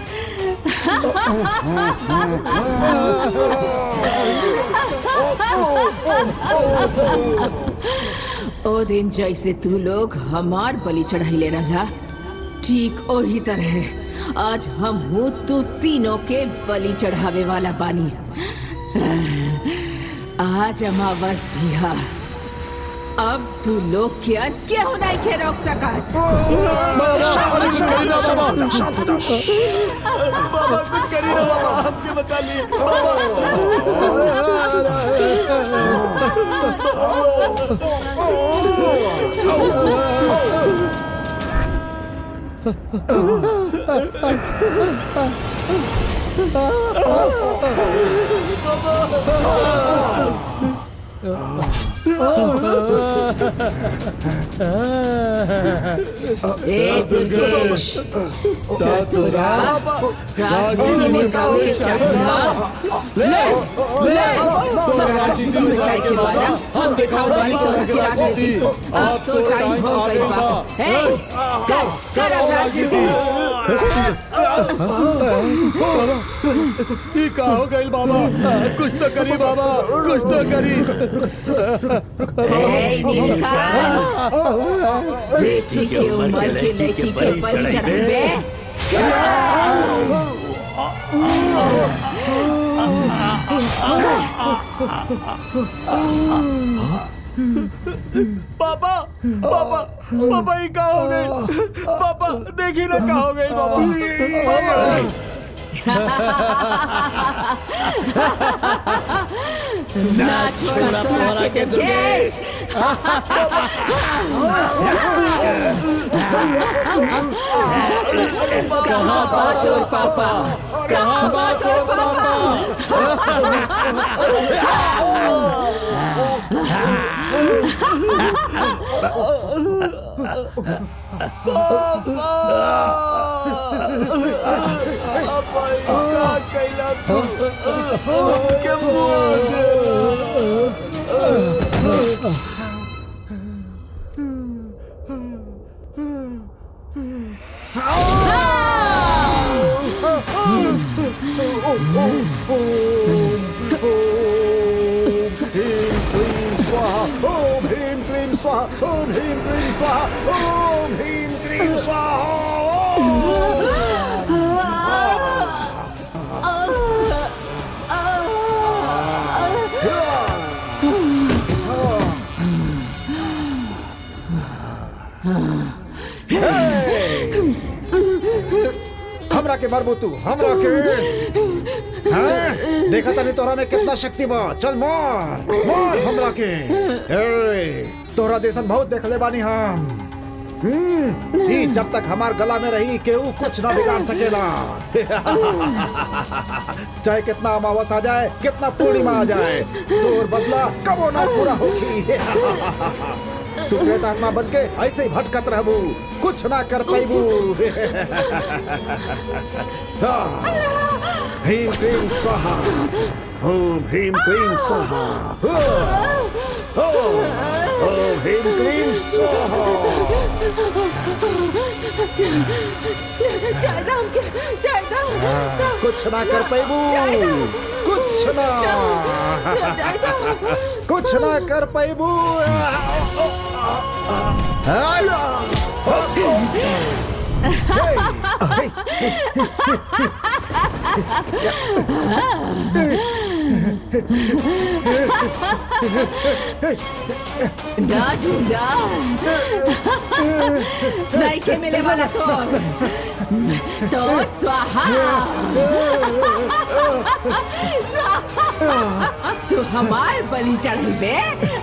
ओ दिन जैसे तू लोग हमार बलि चढ़ाइले रहा ठीक ओही तरह आज हम हूँ तू तीनों के बलि चढ़ावे वाला बानी आज अमावस भी है अब तू लोग के अंत क्यों नहीं के रोक सकत बाबा कुछ करी ना बाबा हमके बचा लिए ए दुर्गेश तोरा राजनीति में प्रवेश चाहिए ले ले तोरा राजनीति में चाय के बारा हम दिखाओ वाली तोरा की राजनीति अब तो टाइम हो गई बा ए कर कर अब राजनीति ई का हो गइल बाबा कुछ तो करी बाबा कुछ तो करी ए नीलकंठ बेटी के उम्र के लड़की के बलि चढ़ाबे पापा पापा पापा ये का हो गई पापा देखी ना का हो गई ना छोड़ा तोरा के दुर्गेश कहाँ बात हो पापा कहाँ बात हो पापा ओम ह्रीं क्लीं स्वाहा ओम ह्रीं क्लीं स्वाहा ओम ह्रीं क्लीं हमरा के मरबू तू हमरा के हाँ? देखा तनी तोरा में कितना शक्ति बा चल मार मार हमरा के ए, तोरा जैसन बहुत देख ले बानी हम हम्म, ई जब तक हमार गला में रही केहू कुछ ना बिगाड़ सकेला चाहे कितना अमावस आ जाए कितना पूर्णिमा आ जाए तोर बदला कबो ना पूरा होगी तू प्रेत आत्मा बन के ऐसे ही भटकत रहबू कुछ ना कर पाइबू ह्रीं क्लीं स्वाहा ओम ह्रीं क्लीं स्वाहा ओम ओम ह्रीं क्लीं स्वाहा जायदा हमके जायदा कुछ ना कर पाइबू कुछ ना कुछ ना कर पाइबू ना ढूंढा नहीं के मिले वाला तो तो स्वाहा स्वाहा तू हमार बलि चढ़ी बे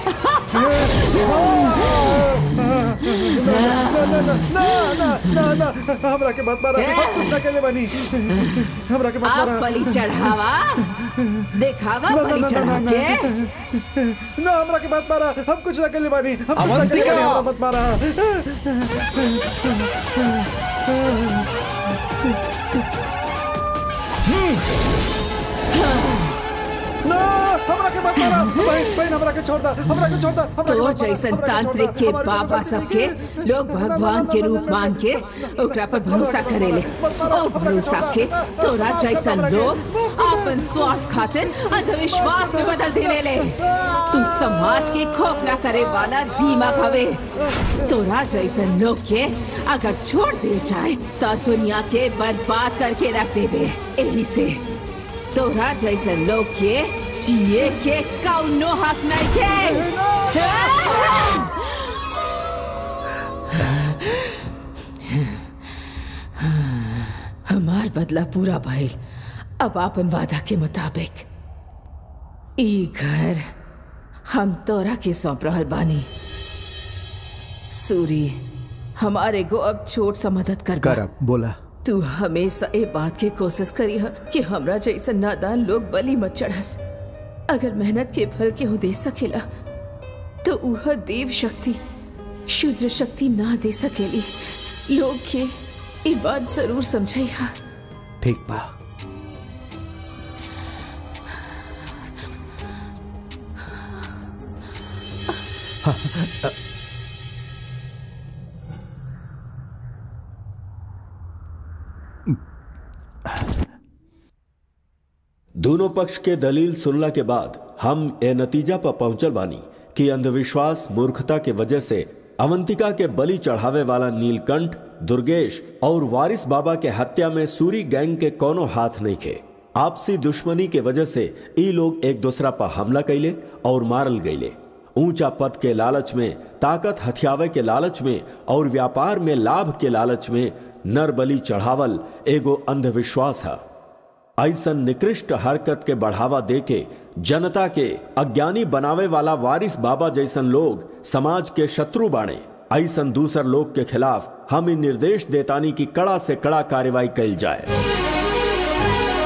ना ना ना ना हमरा के मत मारा हम कुछ ना कहले बनी हमरा के मत आप मारा बलि चढ़ावा देखावा ना, ना, बलि ना, ना, चढ़ा ना, के ना हमरा के मत मारा हम कुछ ना कहले बानी हम कुछ ना कहले अवंतिका! बानी, हमरा मत मारा ना हमरा के मत मारा बहन बहन हमरा के छोड़ दा हमरा के छोड़ दा हमरा के तो मत मारा, जैसन हमरा के छोड़ तांत्रिक दा, के हमारे बाबा मदद सबके कीजिए। लोग भगवान के रूप मान के ओकरा पर भरोसा करेले ओ भरोसा के तोरा जैसन लोग अपन स्वार्थ खातिर अंधविश्वास में बदल देवेले तू समाज के खोखला करे वाला दीमक हवे तोरा जैसन लोग के अगर छोड़ दे जाए तो दुनिया के बर्बाद करके रख देवे यही से तोरा जैसन लोग के जिए के कौनो हक नहीं के हमार बदला पूरा भइल अब आपन वादा के मुताबिक ई घर हम तोरा के सौंप रहल बानी सूरी हमारे को अब छोट सा मदद कर बा। करब बोला तू हमेशा ए बात की कोशिश करी है कि हमरा जैसा नादान लोग बलि मत चढ़स अगर मेहनत के फल के हो दे सकेला तो उह देव शक्ति शुद्र शक्ति ना दे सकेली लोग के ई बात जरूर समझाई हा ठीक बा दोनों पक्ष के दलील सुनला के बाद हम ए नतीजा पर पहुंचल बानी कि अंधविश्वास मूर्खता के वजह से अवंतिका के बलि चढ़ावे वाला नीलकंठ दुर्गेश और वारिस बाबा के हत्या में सूरी गैंग के कोनो हाथ नहीं खे आपसी दुश्मनी के वजह से ई लोग एक दूसरा पर हमला कैले और मारल गईले ऊंचा पद के लालच में ताकत हथियावे के लालच में और व्यापार में लाभ के लालच में नर बलि चढ़ावल एगो अंधविश्वास है ऐसन निकृष्ट हरकत के बढ़ावा देके जनता के अज्ञानी बनावे वाला वारिस बाबा जैसन लोग समाज के शत्रु बाणे ऐसन दूसर लोग के खिलाफ हम इन निर्देश देतानी की कड़ा से कड़ा कार्रवाई कैल जाए